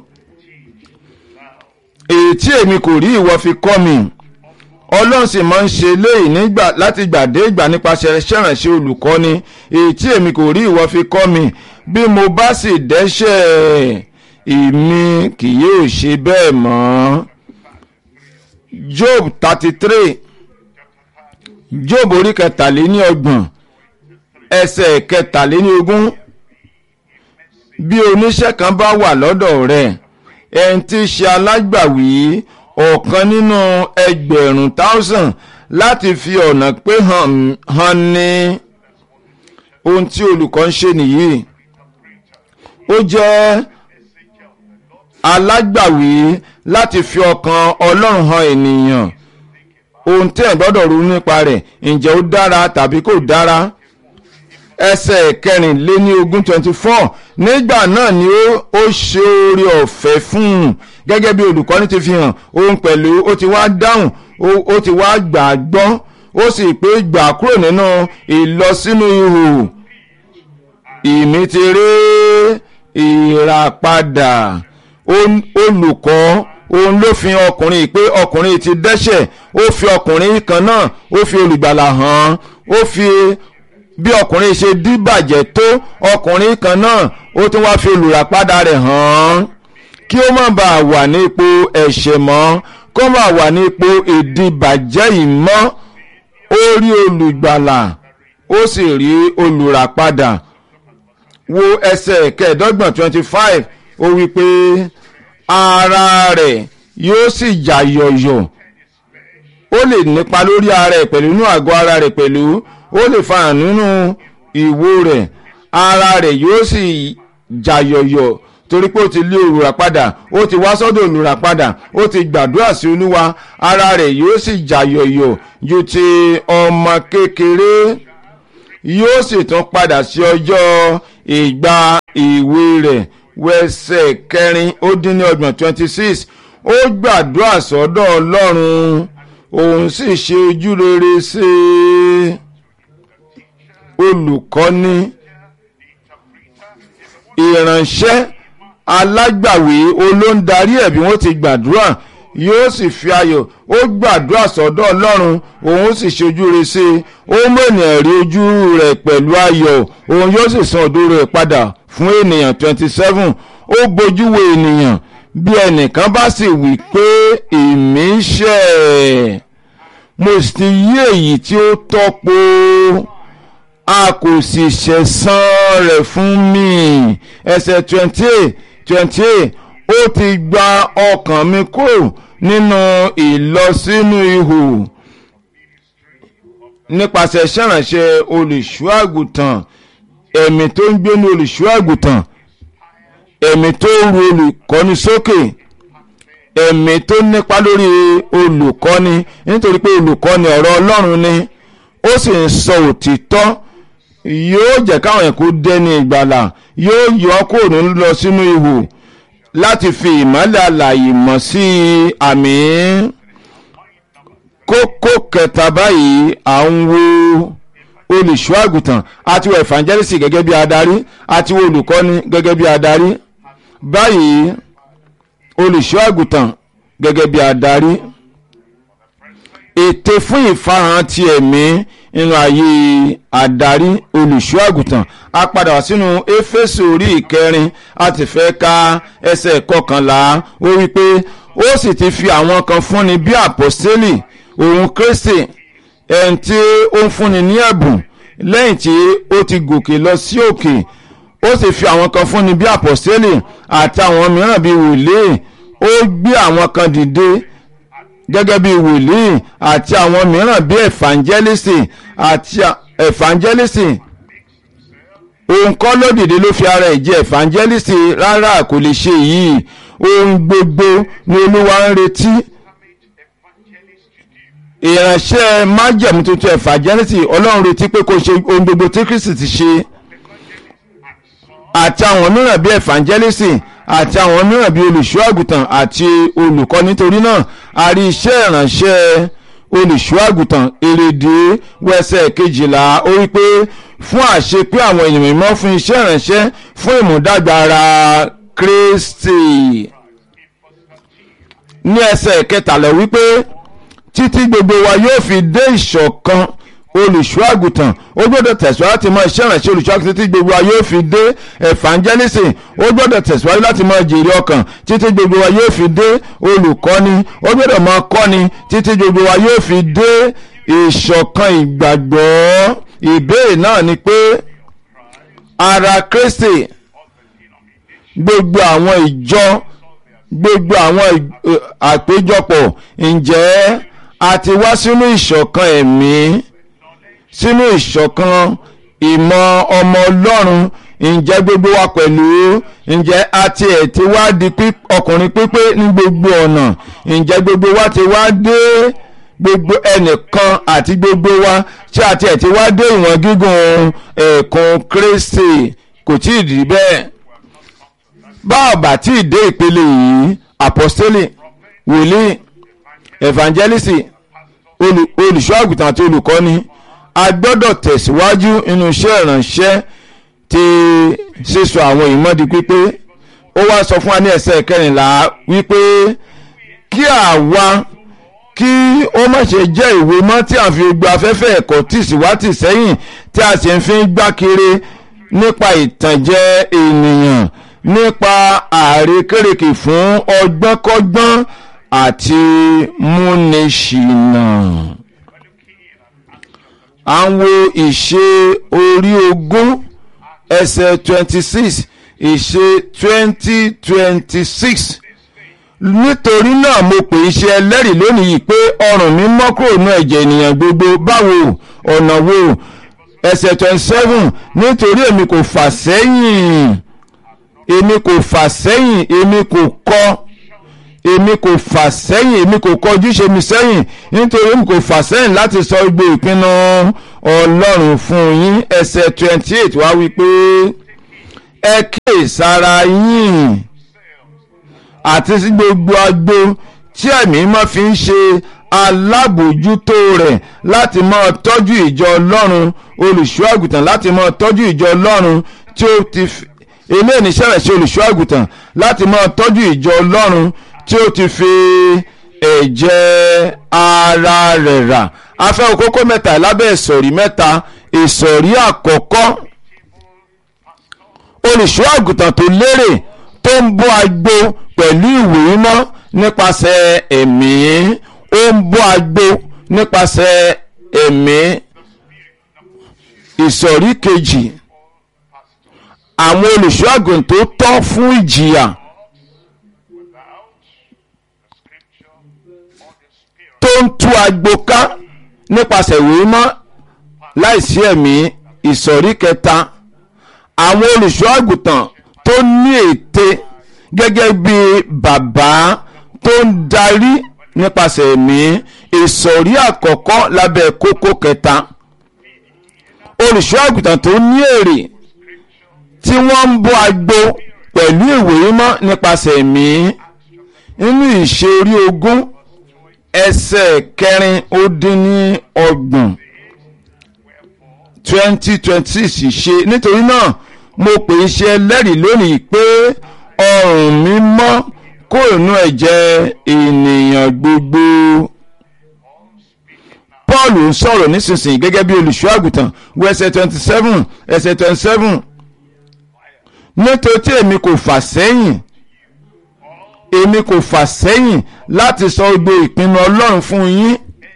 èyí tí èmi kò rí ìwọ fi kọ́ mi ọlọ́run sì máa ń ṣe léyìí nígbà láti gbà dé ìgbà nípasẹ̀ ṣẹ̀ránṣẹ́ olùkọ́ni èyí tí èmi kò rí ìwọ fi kọ́ mi bí mo bá sì dẹ́ṣẹ̀ èmi kì yóò ṣe bẹ́ẹ̀ mọ́. Job thirty three Job orí kẹtàléníọgbọ̀n ẹsẹ̀ kẹtàléníogún bí oníṣẹ́ kan bá wà lọ́dọ̀ rẹ̀ ẹni tí í ṣe alágbàwí ọ̀kan nínú ẹgbẹ̀rún thousand láti fi ọ̀nà pé hàn ní ohun tí olùkọ́ ń ṣe nìyí ó jẹ́ alágbàwí láti fi ọkàn ọlọ́run hàn ènìyàn ohun tí ẹ̀ gbọ́dọ̀ ronú nípa rẹ̀ ǹjẹ́ ó dára tàbí kò dára ẹsẹ̀ kẹrìnléní ogún twenty four nígbà náà ni ó ṣe oore ọ̀fẹ́ fún un gẹ́gẹ́ bí olùkọ́ni ti fi hàn òun pẹ̀lú ó ti wá dáhùn ó ti wá gbà á gbọ́ ó sì pé gbà kúrò nínú ìlọsínú ihò ìmí ti rí ìràpadà olùkọ́ òun ló fi ọkùnrin pé ọkùnrin ti dẹ́ṣẹ̀ ó fi ọkùnrin kan náà ó fi olùgbàlà hàn ó fi bí ọkùnrin ṣe díbàjẹ́ tó ọkùnrin kan náà ó tún wá fi olùràpadà rẹ̀ hàn kí ó má bàa wà ní ipò ẹ̀ṣẹ̀ mọ́ kó má wà ní ipò ìdíbàjẹ́ yìí mọ́ ó rí olùgbàlà ó sì rí olùràpadà wo ẹsẹ̀ kẹẹ̀ẹ́dọ́gbọ̀n twenty five ó wí pé ara rẹ̀ yóò sì jà yọ̀yọ̀ ó lè nípa lórí ara rẹ̀ pẹ̀lú inú àgọ́ ara rẹ̀ pẹ̀lú ó lè fa hàn nínú ìwo rẹ̀ ara rẹ̀ yóò sì jà yọ̀yọ̀ torí pé ó ti lé olùràpadà ó ti wá sọ́dọ̀ olùràpadà ó ti gbàdúrà sí olúwa ara rẹ̀ yóò sì jàyọ̀yọ̀ ju ti ọmọ kékeré yóò sì tún padà sí ọjọ́ ìgbà ìwé rẹ̀ wẹsẹ̀ kẹrin ó dín ní ọgbọ̀n twenty six ó gbàdúrà sọ́dọ̀ ọlọ́run òun sì ṣe ojú rere sí olùkọ́ni ìránṣẹ́ alágbàwí olóńdarí ẹ̀ bí wọ́n ti gbàdúrà yóò sì fi ayọ̀ ó gbàdúrà sọ́dọ̀ ọlọ́run òun sì ṣojú rẹ̀ sí i ó mọ̀nà rí ojú rẹ̀ pẹ̀lú ayọ̀ òun yóò sì san òdo rẹ̀ padà fún ènìyàn twenty seven ó bójú wo ènìyàn bí ẹnìkan bá sì wí pé èmi ṣẹ̀ mo sì ti yí èyí tí ó tọ́po a kò sì ṣẹ̀san rẹ̀ fún mi ẹsẹ̀ twenty eight twenty eight ó ti gba ọkàn mi kúrò nínú ìlọsínú ihò nípasẹ̀ ṣẹ̀ránṣẹ́ olùṣọ́ àgùntàn ẹ̀mí tó ń gbénu olùṣọ́ àgùntàn ẹ̀mí tó ń ru olùkọ́ni sókè ẹ̀mí tó nípa lórí olùkọ́ni nítorí pé olùkọ́ni ọ̀rọ̀ ọlọ́run ni ó sì ń sọ òtítọ́ yóò jẹ́ káwọn ẹ̀kọ́ dẹ́ni ìgbàlà yóò yọ kúrò lọ sínú ihò láti fi ìmọ́lẹ̀ àlàyé mọ̀ sí àmì kókó kẹta báyìí à ń wo olùṣọ́ àgùntàn àti wo evangelist gẹ́gẹ́ bí adarí àti wo olùkọ́ni gẹ́gẹ́ bí adarí báyìí olùṣọ́ àgùntàn gẹ́gẹ́ bí adarí ète fún ìfarahàn ti ẹ̀mí nínú ayé adarí olùṣọ́ àgùntàn a padà wá sínú éfésù orí ìkẹrin a ti fẹ́ ka ẹsẹ̀ kọkànlá ó wí pé ó sì ti fi àwọn kan fúnni bí àpọ́stélì òun kristi ẹni tí ó ń fúnni ní ẹ̀bùn lẹ́yìn tí ó ti gòkè lọ sí òkè ó sì fi àwọn kan fúnni bí àpọ́stélì àti àwọn mìíràn bí wòlíì ó gbé àwọn kan dìde gẹ́gẹ́ bí wòlíì àti àwọn mìíràn bí ẹ̀fàǹjẹ́lìsì àti ẹ̀fàǹjẹ́lìsì òun kọ́ ló dìde ló fi ara ẹ̀ jẹ́ ẹ̀fàǹjẹ́lìsì rárá kò lè ṣe yìí ohun gbogbo ni olúwa ń retí ìránṣẹ́ májẹ̀mú tuntun ẹ̀fàǹjẹ́lìsì ọlọ́run retí pé kó ṣe ohun gbogbo tí kristi ti ṣe àti àwọn mìíràn bí ẹ̀fàǹjẹ́lìsì àti àwọn mìíràn bíi olùṣọ́ àgùntàn àti olùkọ́ nítorí náà a rí iṣẹ́ ìránṣẹ́ olùṣọ́ àgùntàn èrèdè wẹsẹ̀ kejìlá ó wí pé fún àṣepé àwọn ènìyàn mímọ́ fún iṣẹ́ ìránṣẹ́ fún ìmúdàgbà ara Kristi ní ẹsẹ̀ kẹtàlá wípé títí gbogbo wa yóò fi dé ìṣọ̀kan olùṣọ́ àgùntàn ó gbọ́dọ̀ tẹ̀síwájú láti mọ iṣẹ́ ìrànṣẹ́ olùṣọ́ àgùntàn títí gbogbo wa yóò fi dé evangelism ó gbọ́dọ̀ tẹ̀síwájú láti mọ jèrè ọkàn títí gbogbo wa yóò fi dé olùkọ́ni ó gbọ́dọ̀ mọ kọ́ni títí gbogbo wa yóò fi dé ìṣọ̀kan ìgbàgbọ́ ìbéèrè náà ni pé ara Kristi gbogbo àwọn ìjọ gbogbo àwọn àpéjọpọ̀ ǹjẹ́ a ti wá sínú ìṣọ̀kan ẹ̀mí sínú ìṣọ̀kan ìmọ̀ ọmọ ọlọ́run ǹjẹ́ gbogbo wa pẹ̀lú ǹjẹ́ a ti ẹ̀ ti wá di ọkùnrin pípé ní gbogbo ọ̀nà ǹjẹ́ gbogbo wa ti wá dé gbogbo ẹnìkan àti gbogbo wa tí a ti ẹ̀ ti wá dé ìwọ̀n gígùn ẹ̀ẹ̀kan Kristi kò tí ì rí bẹ́ẹ̀ bá a bá tí ì dé ìpele yìí apostoli wòlíì evangelist olùṣọ́ àgùntàn àti olùkọ́ni a gbọ́dọ̀ tẹ̀síwájú nínú iṣẹ́ ìránṣẹ́ ti sísọ àwọn ìmọ̀dí pípé ó wá sọ fún wa ní ẹsẹ̀ kẹrìnlá wípé kí àwa kí ó má ṣe jẹ́ ìwé mọ́ tí a fi gba afẹ́fẹ́ ẹ̀kọ́ tì síwátì sẹ́yìn tí a sì ń fi gbá kiri nípa ìtànjẹ ènìyàn nípa àrékérekè fún ọgbọ́nkọ́gbọ́n àti múniṣìnà à ń wo ìṣe orí ogún ẹsẹ̀ twenty six ìṣe twenty twenty six nítorí náà mo pè é ṣe ẹlẹ́rìí lónìí yìí pé ọrùn mi mọ́ kúrò nínú ẹ̀jẹ̀ ènìyàn gbogbo báwo ọ̀nà wo ẹsẹ̀ twenty seven nítorí èmi kò fà sẹ́yìn èmi kò fà sẹ́yìn èmi kò kọ̀ èmi kò fà sẹ́yìn èmi kò kọ̀ ojúṣe mi sẹ́yìn nítorí èmi kò fà sẹ́yìn láti sọ gbogbo ìpinnu ọlọ́run fún yín ẹsẹ̀ twenty eight wá wí pé ẹ kíyèsára yín àti sí gbogbo agbo tí ẹ̀mí máa fi ń ṣe alábòójútó rẹ̀ láti máa tọ́jú ìjọ ọlọ́run olùṣọ́ àgùntàn láti máa tọ́jú ìjọ ọlọ́run tí ó ti fi eléyìí ní sẹ́rẹ̀ sí olùṣọ́ àgùntàn láti máa tọ́jú ìjọ ọlọ́run tí ó ti fi ẹ̀jẹ̀ ara rẹ̀ rà afẹ́ òkókó mẹ́ta lábẹ́ ìsọ̀rí mẹ́ta ìsọ̀rí àkọ́kọ́ olùṣọ́ àgùntàn tó lérè tó ń bọ́ agbo pẹ̀lú ìwé mímọ́ nípasẹ̀ ẹ̀mí ó ń bọ́ agbo nípasẹ̀ ẹ̀mí ìsọ̀rí kejì àwọn olùṣọ́ àgùntàn tó tọ́ fún ìjìyà tó ń tú agbo ká nípasẹ̀ ìwé mímọ́ láìsí ẹ̀mí ìsọ̀rí kẹta àwọn olùṣọ́ àgùntàn tó ní ète gẹ́gẹ́ bí bàbá tó ń darí nípasẹ̀ ẹ̀mí ìsọ̀rí àkọ́kọ́ lábẹ́ kókó kẹta olùṣọ́ àgùntàn tó ní èrè tí wọ́n ń bọ́ agbo pẹ̀lú ìwé mímọ́ nípasẹ̀ ẹ̀mí nínú ìṣe orí ogún ẹsẹ̀ kẹrin ó dín ní ọgbọ̀n twenty twenty six ṣe nítorí náà mo pè é ṣe ẹlẹ́rìí lónìí pé ọrùn mi mọ́ kó inú ẹ̀jẹ̀ ènìyàn gbogbo. Paul ń sọ̀rọ̀ nísinsìnyí gẹ́gẹ́ bí olùṣọ́ àgùntàn wo ẹsẹ̀ twenty seven ẹsẹ̀ twenty seven nítorí tí èmi kò fà sẹ́yìn èmi kò fà sẹ́yìn láti sọ gbogbo ìpinnu Ọlọ́run fún yín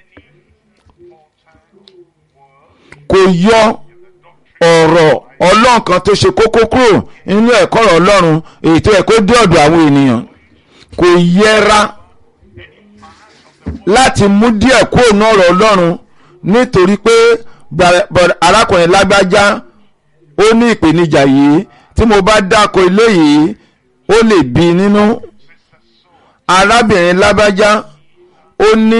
kò yọ ọ̀rọ̀ Ọlọ́run kan tó ṣe kókó kúrò nínú ẹ̀kọ́ ọ̀rọ̀ Ọlọ́run èyí tó yẹ kó dé ọ̀dọ̀ àwọn ènìyàn kò yẹra láti mú díẹ̀ kúrò ní ọ̀rọ̀ Ọlọ́run nítorí pé arákùnrin lágbájá ó ní ìpèníjà yìí tí mo bá dáko ilé yìí ó lè bí nínú arábìnrin lágbájá ó ní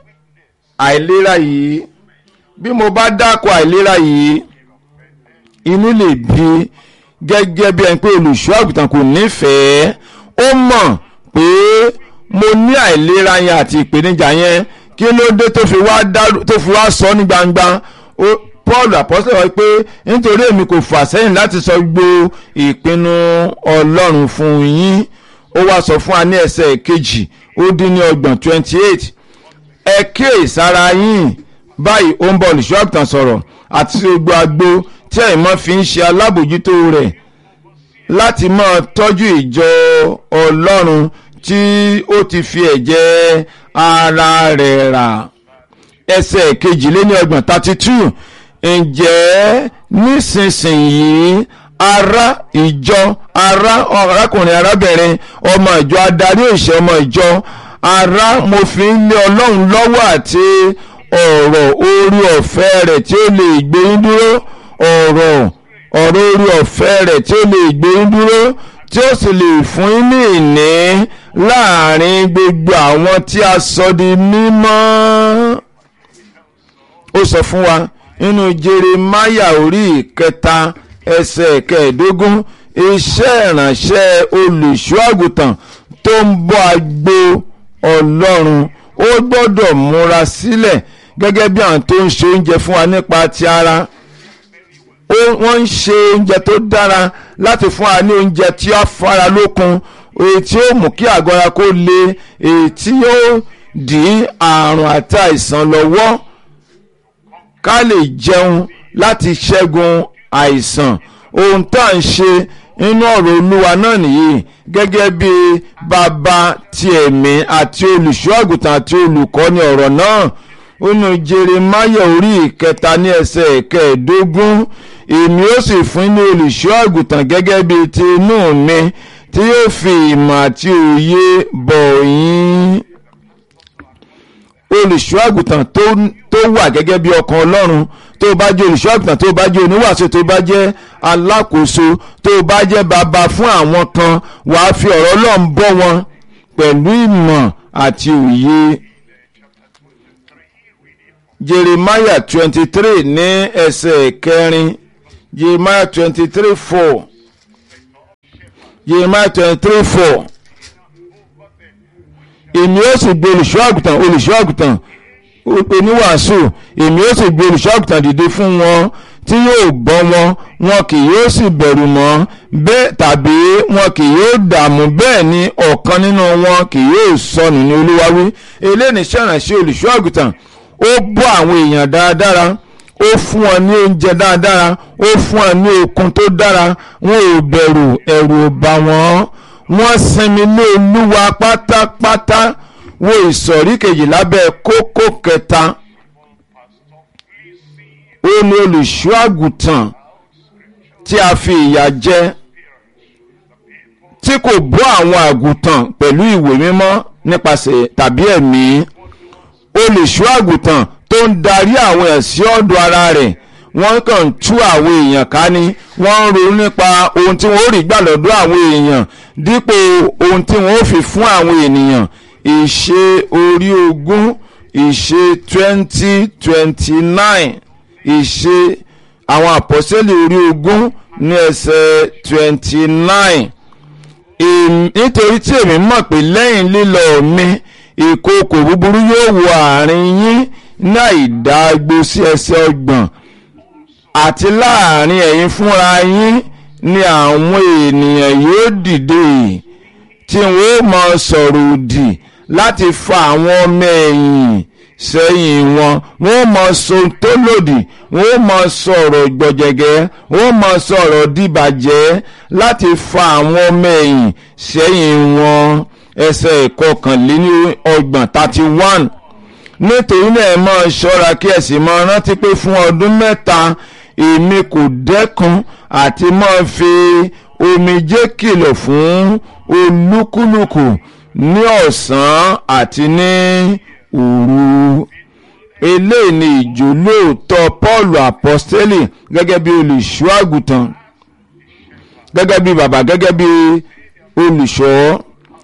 àìlera yìí bí mo bá dáko àìlera yìí inú lè bí gẹ́gẹ́ bí ẹni pé olùṣọ́ àgùntàn kò nífẹ̀ẹ́ ó mọ̀ pé mo ní àìlera yẹn àti ìpèníjà yẹn kí ló dé tó fi wá tó fi wá sọ ní gbangba Paul apọ́sẹ̀ wọ́n pé nítorí èmi kò fà sẹ́yìn láti sọ gbogbo ìpinnu Ọlọ́run fún yín ó wá sọ fún wa ní ẹsẹ̀ kejì ó dín ní ọgbọ̀n twenty eight ẹ kíyèsára yín báyìí ó ń bọ̀ olùṣọ́ àgùntàn sọ̀rọ̀ àti gbogbo agbo tí ẹ̀yin mọ́ fi ń ṣe alábòjútó rẹ̀ láti máa tọ́jú ìjọ Ọlọ́run tí ó ti fi ẹ̀jẹ̀ ara rẹ̀ rà ẹsẹ̀ kejìléní ọgbọ̀n thirty two ǹjẹ́ nísinsìnyí ará ìjọ ará arákùnrin arábìnrin ọmọ ìjọ adarí òṣè ọmọ ìjọ ará mo fi ń lé ọlọ́run lọ́wọ́ àti ọ̀rọ̀ orí ọ̀fẹ́ rẹ̀ tí ó lè gbé yín dúró ọ̀rọ̀ ọ̀rọ̀ orí ọ̀fẹ́ rẹ̀ tí ó lè gbé yín dúró tí ó sì lè fún yín ní ìní láàrin gbogbo àwọn tí a sọ di mímọ́. ó sọ fún wa nínú Jeremáyà orí ìkẹta ẹsẹ̀ kẹẹ̀ẹ́dógún iṣẹ́ ìránṣẹ́ olùṣọ́ àgùntàn tó ń bọ́ agbo Ọlọ́run ó gbọ́dọ̀ múra sílẹ̀ gẹ́gẹ́ bí àwọn tó ń ṣe oúnjẹ fún wa nípa ti ara wọ́n ń ṣe oúnjẹ tó dára láti fún wa ní oúnjẹ tí ó fara lókun èyí tí ó mú kí àgọ́ ara kó le èyí tí ó dí àrùn àti àìsàn lọ́wọ́ ká lè jẹun láti ṣẹ́gun àìsàn ohun tá à ń ṣe nínú ọ̀rọ̀ olúwa náà nìyí gẹ́gẹ́ bí bàbá ti ẹ̀mí àti olùṣọ́ àgùntàn àti olùkọ́ni ọ̀rọ̀ náà nínú Jeremáyà orí ìkẹta ní ẹsẹ̀ kẹẹ̀ẹ́dógún èmi ó sì fún ní olùṣọ́ àgùntàn gẹ́gẹ́ bí ti inú mi tí yóò fi ìmọ̀ àti òye bọ̀ yín olùṣọ́ àgùntàn tó tó wà gẹ́gẹ́ bí ọkàn ọlọ́run tó bá jẹ́ olùṣọ́ àgùntàn tó bá jẹ́ oníwàásù tó bá jẹ́ alákòóso tó bá jẹ́ bàbá fún àwọn kan wàá fi ọ̀rọ̀ ọlọ́run bọ́ wọn pẹ̀lú ìmọ̀ àti òye. Jeremiah twenty three ní ẹsẹ̀ kẹrin Jeremiah twenty three four Jeremiah twenty three four èmi ó sì gbé olùṣọ́ àgùntàn olùṣọ́ àgùntàn oníwàásù èmi ó sì gbé olùṣọ́ àgùntàn dìde fún wọn tí yóò bọ́ wọn wọn kì yóò sì bẹ̀rù mọ́ bẹ́ẹ̀ tàbí wọn kì yóò dààmú bẹ́ẹ̀ ni ọ̀kan nínú wọn kì yóò sọnù ní olúwa wí eléyìí ṣàránṣẹ́ olùṣọ́ àgùntàn ó bọ́ àwọn èèyàn dáradára ó fún wọn ní oúnjẹ dáradára ó fún wọn ní okun tó dára wọn ò bẹ̀rù ẹ̀rù ò bà wọ́n wọ́n sinmi ní olúwa pátápátá wo ìsọ̀rí kejì lábẹ́ kókó kẹta ó ní olùṣọ́ àgùntàn tí a fi ìyà jẹ tí kò bọ́ àwọn àgùntàn pẹ̀lú ìwé mímọ́ nípasẹ̀ tàbí ẹ̀mí olùṣọ́ àgùntàn tó ń darí àwọn èèyàn sí ọ̀dọ̀ ara rẹ̀ wọ́n kàn ń tú àwọn èèyàn ká ní wọ́n ń ronú nípa ohun tí wọ́n ó rí gbà lọ́dọ̀ àwọn èèyàn dípò ohun tí wọ́n ó fi fún àwọn ènìyàn ìṣe orí ogún ìṣe twenty twenty nine ìṣe àwọn àpọ́sẹ́lẹ̀ orí ogún ní ẹsẹ̀ twenty nine nítorí tí èmi mọ̀ pé lẹ́yìn lílọ mi ìkookò búburú yóò wọ àárín yín ní àìdágbó sí ẹsẹ̀ ọgbọ̀n àti láàrin ẹ̀yin fúnra yín ni àwọn ènìyàn yóò dìde tí wọ́n ó máa sọ̀rọ̀ òdì láti fa àwọn ọmọ ẹ̀yìn sẹ́yìn wọn wọ́n máa sọ tó lòdì wọ́n máa sọ̀rọ̀ gbọ̀jẹ̀gẹ́ wọ́n máa sọ̀rọ̀ dìbàjẹ́ láti fa àwọn ọmọ ẹ̀yìn sẹ́yìn wọn ẹsẹ̀ ìkọkànléní ọgbọ̀n thirty one nítorí náà ẹ máa ṣọ́ra kí ẹ sì máa rántí pé fún ọdún mẹ́ta èmi kò dẹ́kun àti máa fi omijé kìlọ̀ fún olúkúlùkù ní ọ̀sán àti ní òru eléyìí ni ìjólóòtọ́ Paul apostoli gẹ́gẹ́ bí olùṣọ́ àgùntàn gẹ́gẹ́ bí bàbá gẹ́gẹ́ bí olùṣọ́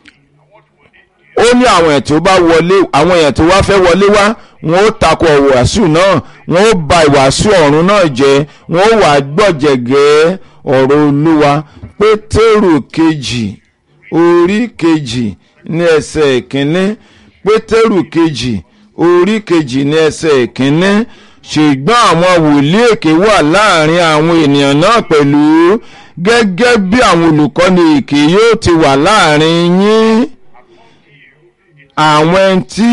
ó ní àwọn èèyàn tó bá wọlé àwọn èèyàn tó wá fẹ́ wọlé wá wọn ó takò ìwàásù náà wọn ó ba ìwàásù ọ̀run náà jẹ́ wọn ó wà gbọ̀jẹ̀gẹ́ ọ̀rọ̀ olúwa pétérù kejì orí kejì ní ẹsẹ̀ ìkíní pétérù kejì orí kejì ní ẹsẹ̀ ìkíní ṣùgbọ́n àwọn wòlíì èké wà láàrin àwọn ènìyàn náà pẹ̀lú gẹ́gẹ́ bí àwọn olùkọ́ni èké yóò ti wà láàrin yín àwọn tí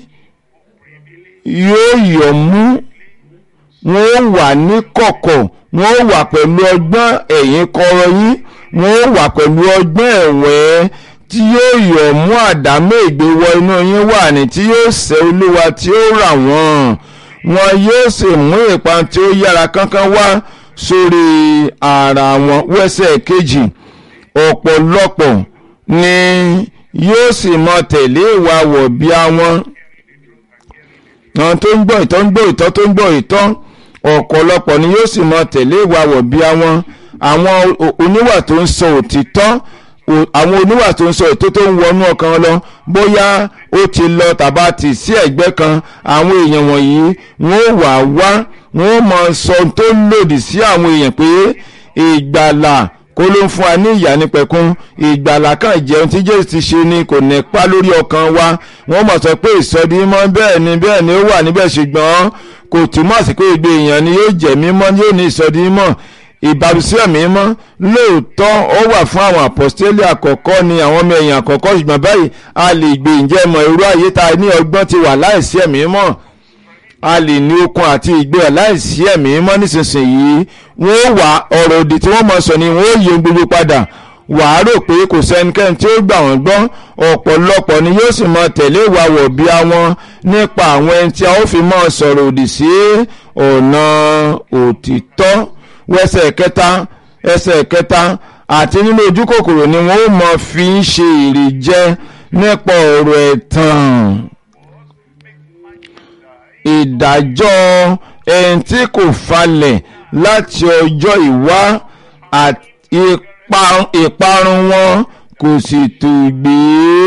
yóò yọ̀ mú wọn ó wà ní kọ̀kọ̀ wọn ó wà pẹ̀lú ọgbọ́n ẹ̀yìn kọ̀rọ̀ yín wọn ó wà pẹ̀lú ọgbọ́n ẹ̀wẹ́ tí yóò yọ̀ mú àdámọ́ ìgbéwọ inú yín wà ní tí yóò ṣẹ́ olúwa tí ó rà wọ́n wọn yóò sì mú ìpan tí ó yára kánkán wá sórí ara wọn wẹ́sẹ̀ kejì ọ̀pọ̀lọpọ̀ ni yóò sì mọ tẹ̀lé ìwà wọ̀bí àwọn àwọn tó ń gbọ́ ìtọ́ ń gbọ́ ìtọ́ tó ń gbọ́ ìtọ́ ọ̀pọ̀lọpọ̀ ni yóò sì mọ tẹ̀lé ìwà wọ̀bí àwọn àwọn oníwà tó ń sọ òtítọ́ àwọn oníwà tó ń sọ ètò tó ń wọnú ọkàn lọ bóyá ó ti lọ tàbá tì sí ẹ̀gbẹ́ kan àwọn èèyàn wọ̀nyí wọ́n wà wá wọ́n mọ sọ tó lòdì sí àwọn èèyàn pé ìgbàlà kó ló ń fún wa ní ìyà nípẹ̀kún ìgbàlà kan jẹun tí jésù ti ṣe ni kò nípa lórí ọkàn wa wọ́n mọ̀ sọ pé ìsọdí mọ́ bẹ́ẹ̀ ni bẹ́ẹ̀ ni ó wà níbẹ̀ ṣùgbọ́n kò túmọ̀ sí pé gbogbo èèyàn ni yóò jẹ́ mímọ́ yóò ní ìsọdí mọ́ ìbábísíọ̀ mímọ́ lóòótọ́ ó wà fún àwọn àpọ́stélì àkọ́kọ́ ni àwọn ọmọ èèyàn àkọ́kọ́ ṣùgbọ́n báyìí a lè gbé ǹjẹ́ mọ̀ irú ayé ta ní ọgbọ́n ti wà láìsí ẹ̀mí mọ́ a lè ní okun àti ìgbéra láìsí ẹ̀mí mọ́ nísinsìnyí wọ́n wà ọ̀rọ̀ òdì tí wọ́n mọ̀ sọ ni wọ́n yí gbogbo padà wàá rò pé kò sẹ́nikẹ́ni tí ó gbà wọ́n gbọ́ ọ̀pọ̀lọpọ̀ ni yóò sì mọ tẹ̀lé ìwà wọ̀bí àwọn nípa àwọn ẹni tí a ó fi mọ́ sọ̀rọ̀ òdì sí ọ̀nà òtítọ́ wẹ́sẹ̀ kẹta ẹsẹ̀ kẹta àti nínú ojú kòkòrò ni wọ́n ó mọ fi ń ṣe èrè jẹ nípa ọ̀rọ̀ ẹ̀tàn ìdájọ́ ẹni tí kò falẹ̀ láti ọjọ́ ìwá àti ipa- ìparun wọn kò sì tó gbé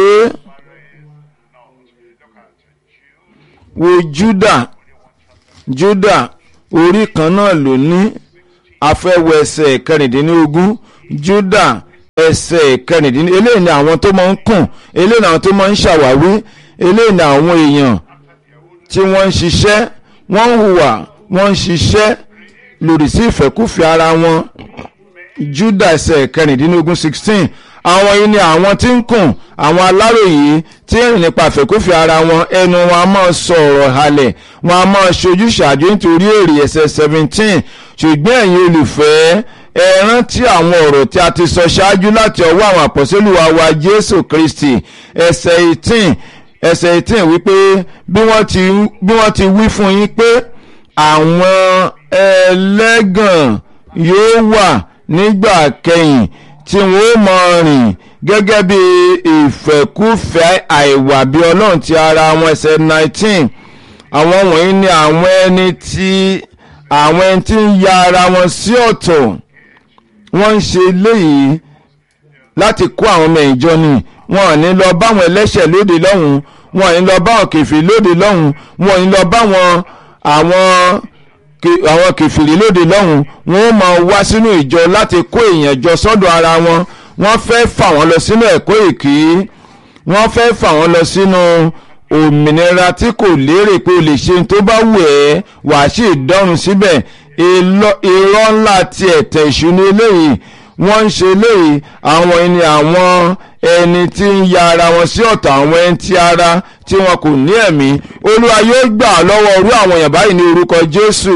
wo Júdà Júdà orí kan náà ló ní afẹ́wọ̀ ẹsẹ̀ kẹrìndínlógún Júdà ẹsẹ̀ kẹrìndínlógún eléyìí ni àwọn tó máa ń kùn eléyìí ni àwọn tó máa ń ṣàwáwí eléyìí ni àwọn èèyàn tí wọ́n ń ṣiṣẹ́ wọ́n ń hùwà wọ́n ń ṣiṣẹ́ lòdì sí ìfẹ́kùfẹ́ ara wọn Júdà ẹsẹ̀ kẹrìndínlógún sixteen àwọn yìí ni àwọn tí ń kùn àwọn aláròyé tí ń rìn nípa àfẹ́kùfẹ́ ara wọn ẹnu wọn a máa sọ ọ̀rọ̀ halẹ̀ wọn a máa ṣojú ṣàjò nítorí èrè ẹsẹ̀ seventeen ṣùgbọ́n ẹ̀yin olùfẹ́ ẹ rántí àwọn ọ̀rọ̀ tí a ti sọ ṣáájú láti ọwọ́ àwọn àpọ̀sẹ́lù wa wa Jésù Kristi ẹsẹ̀ eighteen ẹsẹ̀ eighteen wípé bí wọ́n ti bí wọ́n ti wí fún yín pé àwọn ẹlẹ́gàn yóò wà nígbà kẹyìn tí wọ́n ó mọ rìn gẹ́gẹ́ bí ìfẹ́kúfẹ́ àìwà bí ọlọ́run ti ara wọn ẹsẹ̀ nineteen àwọn wọ̀nyí ni àwọn ẹni tí àwọn ẹni tí ń ya ara wọn sí ọ̀tọ̀ wọ́n ń ṣe léyìí láti kó àwọn ọmọ ìjọ ni wọn ò ní lọ báwọn ẹlẹ́ṣẹ̀ lóde lọ́hùn wọn ò ní lọ báwọn kèfèrí lóde lọ́hùn wọn ò ní lọ báwọn àwọn ke- àwọn kèfèrí lóde lọ́hùn wọn ó máa wá sínú ìjọ láti kó èèyàn jọ sọ́dọ̀ ara wọn wọ́n fẹ́ fà wọ́n lọ sínú ẹ̀kọ́ èké wọ́n fẹ́ fà wọ́n lọ sínú òmìnira tí kò lérè pé o lè ṣe ohun tó bá wù ẹ́ wàá sì dọ́run síbẹ̀ Ìlọ- irọ́ ńlá ti ẹ̀tẹ̀ ìṣúná eléyìí wọ́n ń ṣe eléyìí àwọn ẹni àwọn ẹni tí ń ya ara wọn sí ọ̀tọ̀ àwọn ẹni tí ara tí wọn kò ní ẹ̀mí olúwa yóò gbà á lọ́wọ́ orú àwọn èèyàn báyìí ní orúkọ jésù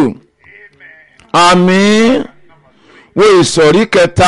àmín wo ìsọ̀rí kẹta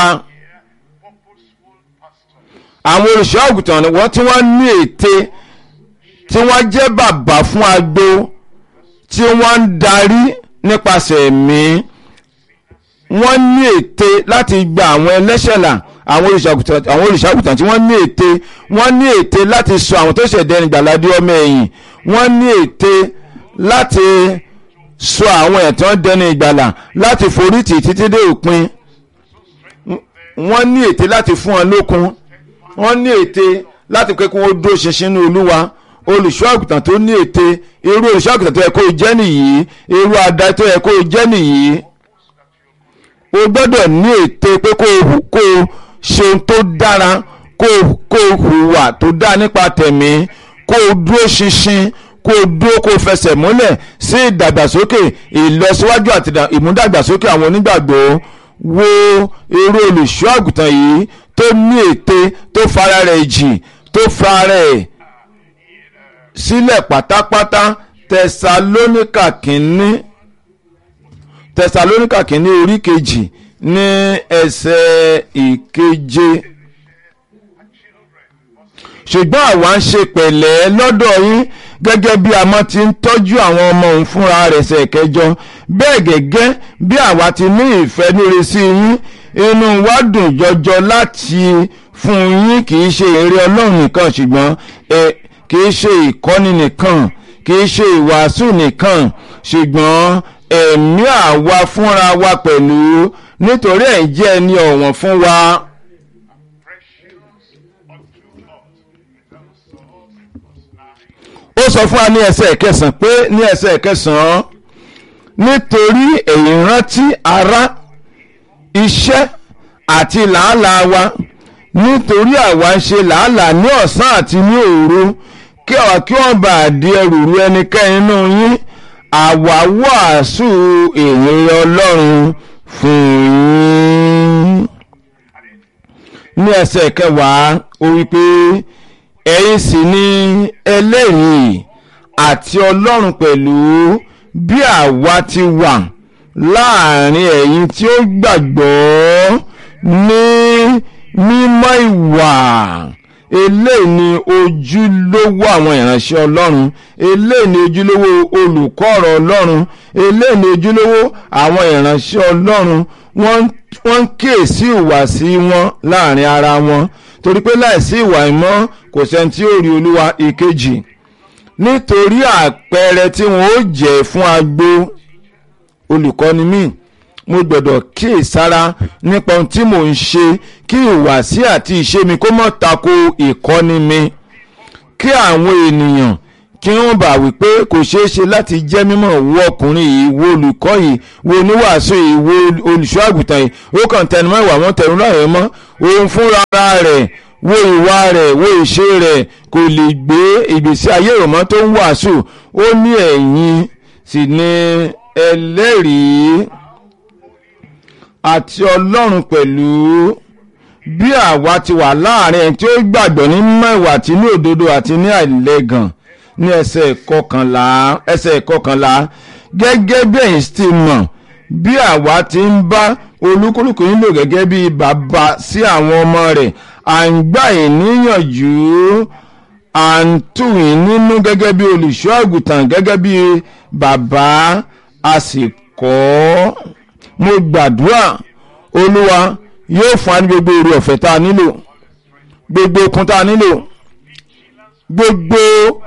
àwọn olùṣọ́ àgùntàn ni wọ́n tí wọ́n ní ète tí wọ́n jẹ́ bàbá fún agbo tí wọ́n ń darí nípasẹ̀ ẹ̀mí wọ́n ní ète láti gba àwọn ẹlẹ́ṣẹ̀ là àwọn olùṣàgùtàn àwọn olùṣàgùtàn tí wọ́n ní ète wọ́n ní ète láti sọ àwọn tó ṣẹ̀dẹ̀ ní gbàládé ọmọ ẹ̀yìn wọ́n ní ète láti sọ àwọn ẹ̀ tí wọ́n dẹni ìgbàlà láti forí tì títí dé òpin wọ́n ní ète láti fún wọn lókun wọ́n ní ète láti pé kí wọ́n dúró ṣinṣin ní olúwa olùṣọ́ àgùntàn tó ní ète irú olùṣọ́ àgùntàn tó yẹ kó o jẹ́ nìyí irú adarí tó yẹ kó o jẹ́ nìyí o gbọ́dọ̀ ní ète pé kó o hù- kó o ṣe ohun tó dára kó o kó o hùwà tó dáa nípa tẹ̀mí kó o dúró ṣinṣin kó o dúró kó o fẹsẹ̀ múlẹ̀ sí ìdàgbàsókè ìlọsíwájú àti ìdà- ìmúdàgbàsókè àwọn onígbàgbọ́ wo irú olùṣọ́ àgùntàn yìí tó ní ète tó fara rẹ̀ jì tó fara rẹ̀ sílẹ̀ pátápátá tẹsalóníkà kínní tẹsalóníkà kínní orí kejì ní ẹsẹ̀ ìkeje ṣùgbọ́n àwa ń ṣe pẹ̀lẹ́ lọ́dọ̀ yín gẹ́gẹ́ bí àmọ́ ti ń tọ́jú àwọn ọmọ òun fúnra rẹ̀ ṣe kẹjọ bẹ́ẹ̀ gẹ́gẹ́ bí àwa ti ní ìfẹ́ níre sí yín inú wa dùn jọjọ láti fún yín kì í ṣe èrè ọlọ́run nìkan ṣùgbọ́n ẹ kì í ṣe ìkọ́ni nìkan kì í ṣe ìwàásù nìkan ṣùgbọ́n ẹ̀mí àwa fúnra wa pẹ̀lú nítorí ẹ̀ jẹ́ ẹni ọ̀wọ̀n fún wa. ó sọ fún wa ní ẹsẹ̀ kẹsàn-án pé ní ẹsẹ̀ kẹsàn-án nítorí èyí rántí ara iṣẹ́ àti làálàá wa nítorí àwa ń ṣe làálàá ní ọ̀sán àti ní òru kí àwa kí wọ́n bá di ẹrù ru ẹnikẹ́ni nínú yín àwa wàásù èrè ọlọ́run fún yín. ní ẹsẹ̀ kẹwàá ó wí pé ẹ̀yin sì ni ẹlẹ́rìí àti ọlọ́run pẹ̀lú bí àwa ti wà láàrin ẹ̀yin tí ó gbàgbọ́ ní mímọ́ ìwà eléyìí ni ojúlówó àwọn ìránṣẹ́ ọlọ́run eléyìí ni ojúlówó olùkọ́ ọ̀rọ̀ ọlọ́run eléyìí ni ojúlówó àwọn ìránṣẹ́ ọlọ́run wọ́n wọ́n ń kíyèsí ìwàsí wọn láàrin ara wọn torí pé láìsí ìwà ìmọ́ kò sẹ́ni tí ó rí olúwa ìkejì nítorí àpẹẹrẹ tí wọn ó jẹ́ fún agbo olùkọ́ni mi mo gbọ́dọ̀ kíyèsára nípa ohun tí mò ń ṣe kí ìwàsí àti ìṣe mi kó má tako ìkọ́ni mi kí àwọn ènìyàn kí wọ́n bá wí pé kò ṣeé ṣe láti jẹ́ mímọ́ wo ọkùnrin yìí wo olùkọ́ yìí wo oníwàásù yìí wo olùṣọ́ àgùntàn yìí ó kàn tẹnumọ́ ìwà wọn tẹnu láàrin mọ́ òun fúnra rẹ̀ wo ìwà rẹ̀ wo ìṣe rẹ̀ kò lè gbé ìgbésí ayé ìrọ̀mọ́ tó ń wàásù ó ní ẹ̀yìn sì ni ẹlẹ́rìí àti ọlọ́run pẹ̀lú bí àwa ti wà láàrin ẹni tí ó gbàgbọ́ ní mẹ́wàá àti ní òdodo àti ní àìlẹ́gàn ní ẹsẹ̀ kọkànlá ẹsẹ̀ kọkànlá gẹ́gẹ́ bí ẹ̀yin ti mọ̀ bí àwa ti ń bá olúkúlùkù yín lò gẹ́gẹ́ bí bàbá sí àwọn ọmọ rẹ̀ à ń gbà yín níyànjú à ń tù yín nínú gẹ́gẹ́ bí olùṣọ́ àgùntàn gẹ́gẹ́ bí bàbá a sì kọ́ mo gbàdúrà olúwa yóò fún wa ní gbogbo èrè ọ̀fẹ́ tá a nílò gbogbo okun tá a nílò gbogbo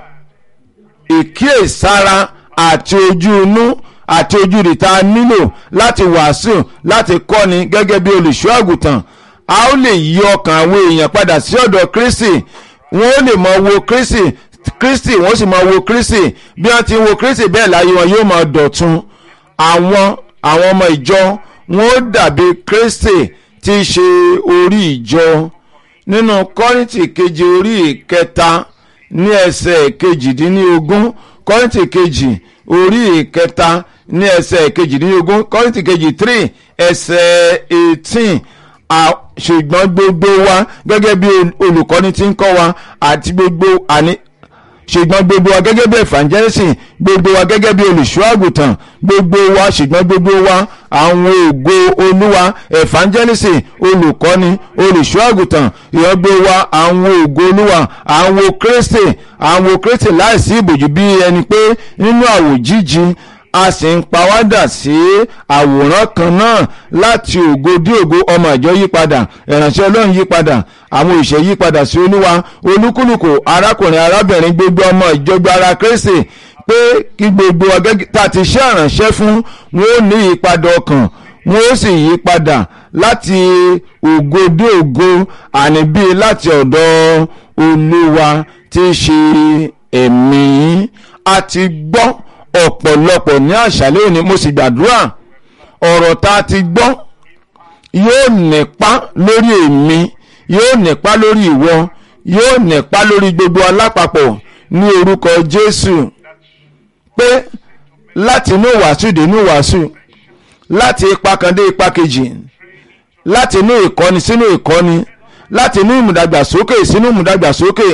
ìkíyèsára àti ojú inú àti ojú rẹ̀ tá a nílò láti wàásù láti kọ́ni gẹ́gẹ́ bí olùṣọ́ àgùntàn a ó lè yí ọkàn àwọn èèyàn padà sí ọ̀dọ̀ Kristi wọ́n ó lè mọ wo Kristi Kristi wọ́n sì mọ wo Kristi bí wọ́n ti ń wo Kristi bẹ́ẹ̀ láyé wọn yóò máa dọ̀tun àwọn àwọn ọmọ ìjọ wọn ó dàbí Kristi tí í ṣe orí ìjọ nínú Kọ́ríńtì kejì orí ìkẹta ní ẹsẹ̀ kejìdínlógún Kọ́ríńtì kejì orí ìkẹta ní ẹsẹ̀ kejìdínlógún Kọ́ríńtì kejì three ẹsẹ̀ eighteen ṣùgbọ́n gbogbo wa gẹ́gẹ́ bí olùkọ́ni tí ń kọ́ wa àti gbogbo àní ṣùgbọ́n gbogbo wa gẹ́gẹ́ bí evangelist gbogbo wa gẹ́gẹ́ bí olùṣọ́ àgùntàn gbogbo wa ṣùgbọ́n gbogbo wa àwọn ògo olúwa evangelist olùkọ́ni olùṣọ́ àgùntàn ìyọ́gbé wa àwọn ògo olúwa àwọn kristi àwọn kristi láìsí ìbòjú bí ẹni pé nínú àwòjíji a sì ń pawádà sí àwòrán kan náà láti ògo dé ògo ọmọ ìjọ yípadà ìránṣẹ́ ọlọ́run yípadà àwọn òṣìṣẹ́ yípadà sí olúwa olúkúlùkù arákùnrin arábìnrin gbogbo ọmọ ìjọba ara kristi pé kí gbogbo ọgẹ́gẹ́ tá a ti ṣe àránṣẹ́ fún wọn ó ní ìyípadà ọkàn wọn ó sì yípadà láti ògo dé ògo àní bíi láti ọ̀dọ̀ olúwa tí í ṣe ẹ̀mí a ti gbọ́ ọ̀pọ̀lọpọ̀ ní àṣálẹ́ òní mo sì gbàdúrà ọ̀rọ̀ tá a ti gbọ́ yóò nípa lórí èmi yóò nípa lórí ìwọ yóò nípa lórí gbogbo alápapọ̀ ní orúkọ Jésù pé láti inú wàásù dé inú wàásù láti ipa kan dé ipa kejì láti inú ìkọ́ni sínú ìkọ́ni láti inú ìmùdàgbàsókè sínú ìmùdàgbàsókè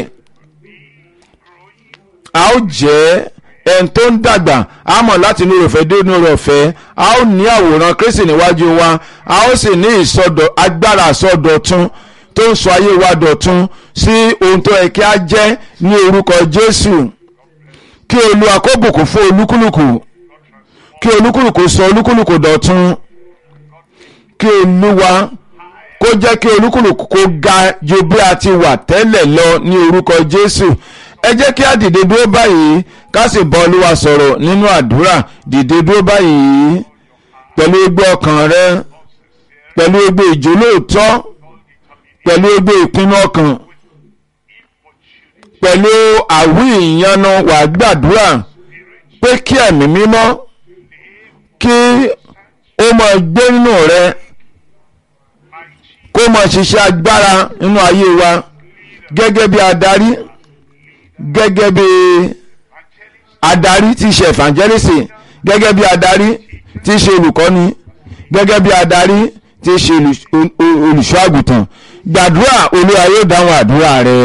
a ó jẹ́ ẹni tó ń dàgbà a mọ̀ láti inú rẹ̀ fẹ́ dé inú rẹ̀ fẹ́ a ó ní àwòrán Kristi níwájú wa a ó sì ní ìsọdọ̀ agbára àsọdọ̀tun tó ń sọ ayé wa dọ̀tun sí ohun tó yẹ kí a jẹ́ ní orúkọ Jésù kí Olúwa kó bùkún fún olúkúlùkù kí olúkúlùkù sọ olúkúlùkù dọ̀tun kí Olúwa kó jẹ́ kí olúkúlùkù kó ga ju bí a ti wà tẹ́lẹ̀ lọ ní orúkọ Jésù ẹ jẹ́ kí a dìde dúró báyìí ká sì bá olúwa sọ̀rọ̀ nínú àdúrà dìde dúró báyìí pẹ̀lú egbò ọkàn rẹ pẹ̀lú egbò ìjólóòtọ́ pẹ̀lú egbò ìpinnu ọkàn pẹ̀lú àwí ìyanu wà gbàdúrà pé kí ẹ̀mí mímọ́ kí ó máa gbé nínú rẹ kó máa ṣiṣẹ́ agbára nínú ayé wa gẹ́gẹ́ bí adarí gẹ́gẹ́ bí adarí tí í ṣe evangelist gẹ́gẹ́ bí adarí tí í ṣe olùkọ́ni gẹ́gẹ́ bí adarí tí í ṣe olùṣọ́ àgùntàn gbàdúrà olúwa yóò dáhùn àdúrà rẹ.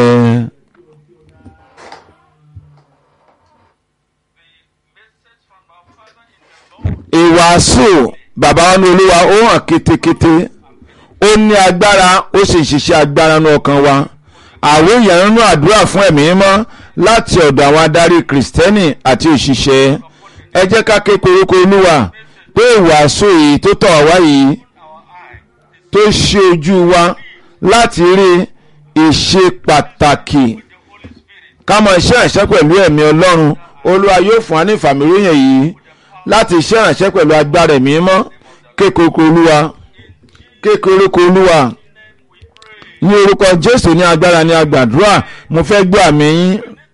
ìwàásù bàbá wọn ní olúwa ó hàn kétékété ó ní agbára ó sì ń ṣiṣẹ́ agbára ní ọkàn wa àwọn ìyànnú àdúrà fún ẹ̀mí mímọ́ láti ọ̀dọ̀ àwọn adarí kìrìsìtẹ́nì àti òṣìṣẹ́ ẹ jẹ́ ká ké koríko olúwa pé ìwàásù yìí tó tọ̀ wá yìí tó ṣe ojú wa láti rí ìṣe pàtàkì ká mọ iṣẹ́ ìránṣẹ́ pẹ̀lú ẹ̀mí ọlọ́run olúwa yóò fún wa ní ìfàmìlóyìn yìí láti iṣẹ́ ìránṣẹ́ pẹ̀lú agbára ẹ̀mí mọ́ kékeré olúwa kékeré olúwa ní orúkọ jésù ní agbára ní agbàdúrà mo fẹ́ gbọ́ àmì yín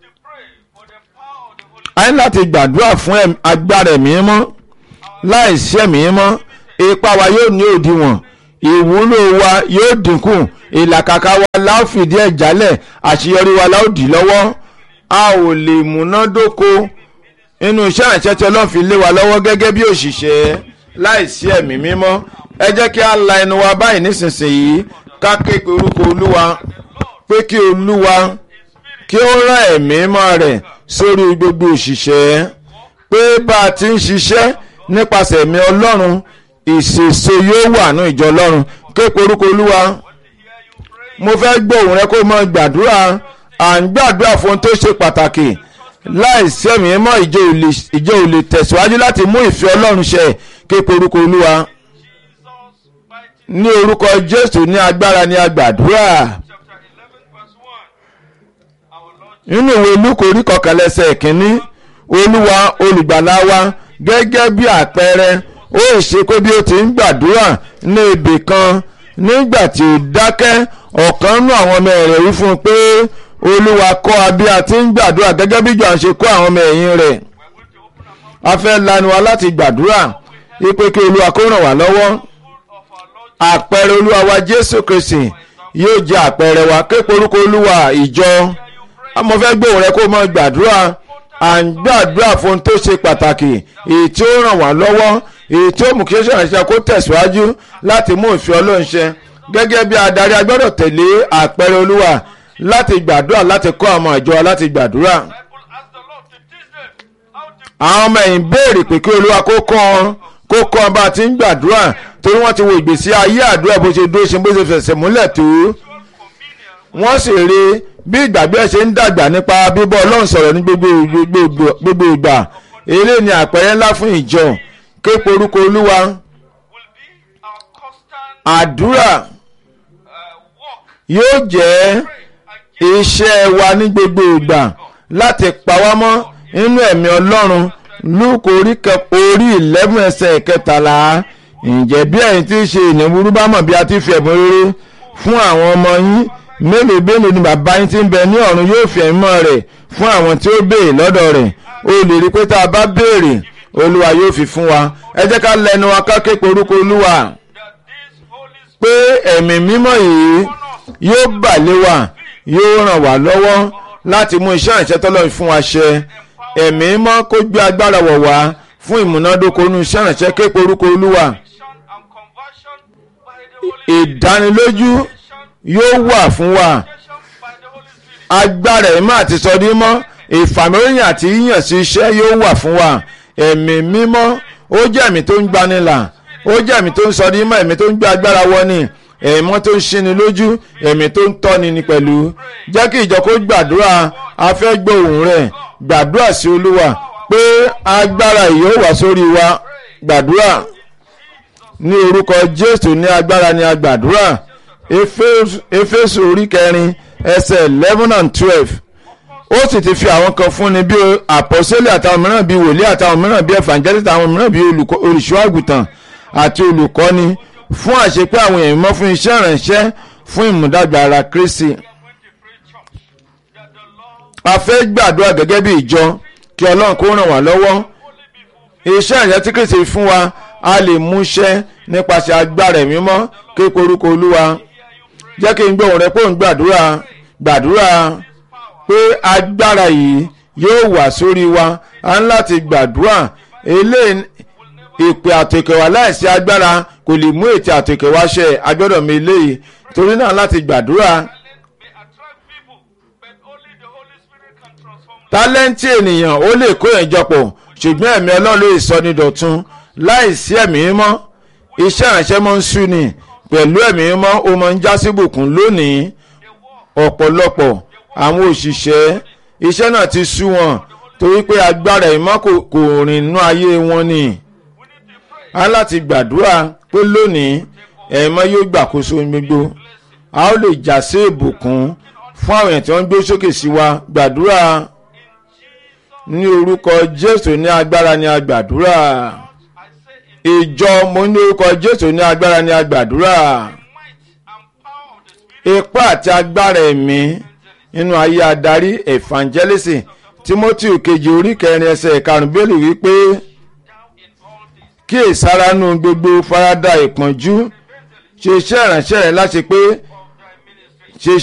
a ní láti gbàdúrà fún agbára ẹ̀mí mọ́ láìsí ẹ̀mí mọ́ ipa wa yóò ní òdiwọ̀n ìwúlò wa yóò dínkù ìlàkàkà wa láò fìdí ẹ̀ jálẹ̀ àṣeyọrí wa láò dì lọ́wọ́ a ò lè múnádóko inú iṣẹ́ ìrìnsẹ́ tí ọlọ́run fi lé wa lọ́wọ́ gẹ́gẹ́ bí òṣìṣẹ́ láìsí ẹ̀mí mímọ́ ẹ jẹ́ kí a la ẹnu wa báyìí nísinsìnyí ká ké pe orúkọ olúwa pé kí olúwa kí ó rán ẹ̀mí mọ́ rẹ̀ sórí gbogbo òṣìṣẹ́ pé bá a ti ń ṣiṣẹ́ nípasẹ̀ ẹ̀mí ọlọ́run ìṣèṣe yóò wà ní ìjọ ọlọ́run ké pe orúkọ olúwa mo fẹ́ gbọ́ òun rẹ kó mọ gbàdúrà à ń gbàdúrà fún ohun tó ṣe pàtàkì láìsí ẹ̀mí mọ́ ìjọ ò lè tẹ̀síwájú láti mú ìfẹ́ ọlọ́run ṣẹ ké pe orúkọ olúwa ní orúkọ jésù ní agbára ní agbàdúrà nínú ìwé lúkò orí kọkànlẹ́sẹ̀ kínní olúwa olùgbàlà wa gẹ́gẹ́ bí àpẹẹrẹ ó ṣe pé bí ó ti ń gbàdúrà ní ibì kan nígbà tí ó dákẹ́ ọ̀kan nú àwọn ọmọ rẹ̀ wí fún un pé olúwa kọ́ a bí a ti ń gbàdúrà gẹ́gẹ́ bí Jòhánù ṣe kọ́ àwọn ọmọ ẹ̀yìn rẹ̀ a fẹ́ lanu wa láti gbàdúrà ipe kí olúwa kó ràn wá lọ́wọ́ àpẹẹrẹ olúwa wa jésù kristi yóò jẹ́ àpẹẹrẹ wa képe orúkọ olúwa ìjọ mo fẹ́ gbóhùn rẹ kó mọ gbàdúrà à ń gbàdúrà fún ohun tó ṣe pàtàkì èyí tí ó ràn wá lọ́wọ́ èyí tí ó mú kí ó ṣèrànṣẹ́ kó tẹ̀síwájú láti mú ìfẹ́ ọlọ́run ṣẹ gẹ́gẹ́ bí adarí a gbọ́dọ̀ tẹ̀lé àpẹẹrẹ olúwa láti gbàdúrà láti kọ́ àwọn ìjọ láti gbàdúrà àwọn ọmọ ẹ̀yìn béèrè pé kí olúwa kó kọ́ ọ kó kọ́ ọ bá a ti ń gbàdúrà torí wọ́n ti wo ìgbésí ayé àdúrà bó ṣe dúró ṣe bó ṣe fẹsẹ̀ múlẹ̀ tó wọ́n sì rí bí ìgbàgbé ṣe ń dàgbà nípa bíbọ́ ọlọ́run sọ̀rọ̀ ní gbogbo ìgbà eré ni àpẹẹrẹ ńlá fún ìjọ képe orúkọ olúwa àdúrà yóò jẹ́ iṣẹ́ wa ní gbogbo ìgbà láti pa wá mọ́ nínú ẹ̀mí ọlọ́run lúkọ orí eleven ẹsẹ̀ kẹtàlá ǹjẹ́ bí ẹ̀yin tí ń ṣe ìnáwó bá mọ̀ bí a ti fi ẹ̀bùn rere fún àwọn ọmọ yín mélòó mélòó ni bàbá yín tí ń bẹ ní ọ̀run yóò fi ẹ̀mọ́ rẹ̀ fún àwọn tí ó béèrè lọ́dọ̀ rẹ̀ o lè rí pé tá a bá béèrè olúwa yóò fi fún wa ẹ jẹ́ ká lẹ́nu wa ká ké pe orúkọ olúwa pé ẹ̀mí mímọ́ yìí yóò bà lé wa yóò ràn wá lọ́wọ́ láti mú iṣẹ́ ìṣẹ́ tọ́lọ́run fún wa ṣẹ ẹ̀mí mọ́ kó gbé agbára wọ̀ wá fún ìmúnádóko inú iṣẹ́ ìrànṣẹ́ képe orúkọ olúwa ìdánilójú yóò wà fún wa agbára ẹ̀mí àti sọdí mọ́ ìfàmìlóyìn àti yíyàn sí iṣẹ́ yóò wà fún wa ẹ̀mí mímọ́ ó jẹ́ ẹ̀mí tó ń gbanilà ó jẹ́ ẹ̀mí tó ń sọdí mọ́ ẹ̀mí tó ń gbé agbára wọ́ni ẹ̀mọ́ tó ń ṣíni lójú ẹ̀mí tó ń tọ́ni ni pẹ̀lú jẹ́ kí ìjọ kó gbàdúrà afẹ́ gbóhùn rẹ̀ gbàdúrà sí olúwa pé agbára yóò wà sórí wa gbàdúrà ní orúkọ jésù ní agbára ní agbàdúrà éfésù orí kẹrin ẹsẹ̀ eleven and twelve ó sì ti fi àwọn kan fúnni bí àpọ́sẹ́lẹ̀ àtàwọn mìíràn bí wòlíì àtàwọn mìíràn bí evangelist àtàwọn mìíràn bí olùṣọ́ àgùntàn àti olùkọ́ni fún àṣepé àwọn èèyàn mọ́ fún iṣẹ́ ìrànṣẹ́ fún ìmúdàgbà ara Kristi a fẹ́ gbàdúrà gẹ́gẹ́ bí ìjọ kí ọlọ́run kó ràn wá lọ́wọ́ iṣẹ́ ìrànṣẹ́ tí Kristi fún wa a lè múṣẹ́ nípasẹ̀ agbára ẹ̀mí mọ́ kí korúkọ olúwa jẹ́ kí n gbọ́ òun rẹ pé òun gbàdúrà gbàdúrà pé agbára yìí yóò wà sórí wa a ń láti gbàdúrà eléyìí ìpè àtòkèwá láìsí agbára kò lè mú ètò àtòkèwá ṣẹ agbọ́dọ̀ mi eléyìí torí náà láti gbàdúrà. tálẹ́ǹtì ènìyàn ó lè kó ìjọpọ̀ ṣùgbọ́n ẹ̀mí ọlọ́run lè sọ ní dọ̀tun láìsí ẹ̀mí mímọ́ iṣẹ́ ìránṣẹ́ mọ́ ń sú ni pẹ̀lú ẹ̀mí mímọ́ ó mọ́ ń já sí bùkún lónìí ọ̀pọ̀lọpọ̀ àwọn òṣìṣẹ́ iṣẹ́ náà ti sú wọn torí pé agbára ìmọ̀ kò rìn nú ayé wọn ni a láti gbàdúrà pé lónìí ẹ̀mọ́ yóò gbàkóso gbogbo a ó lè já sí ìbùkún fún àwọn èèyàn tí wọ́n ń gbé sókè sí wa gbàdúrà ní orúkọ jésù ní agbára ní agbàdúrà ìjọ mo ní orúkọ jésù ní agbára ní agbàdúrà ipá àti agbára ẹ̀mí nínú ayé adarí evangelist timothy kejì orí kẹrin ẹsẹ̀ karùn-ún bẹ́ẹ̀lì wípé kí ìsáranú gbogbo farada ìpọ́njú ṣe iṣẹ́ ìránṣẹ́ rẹ̀ láti pé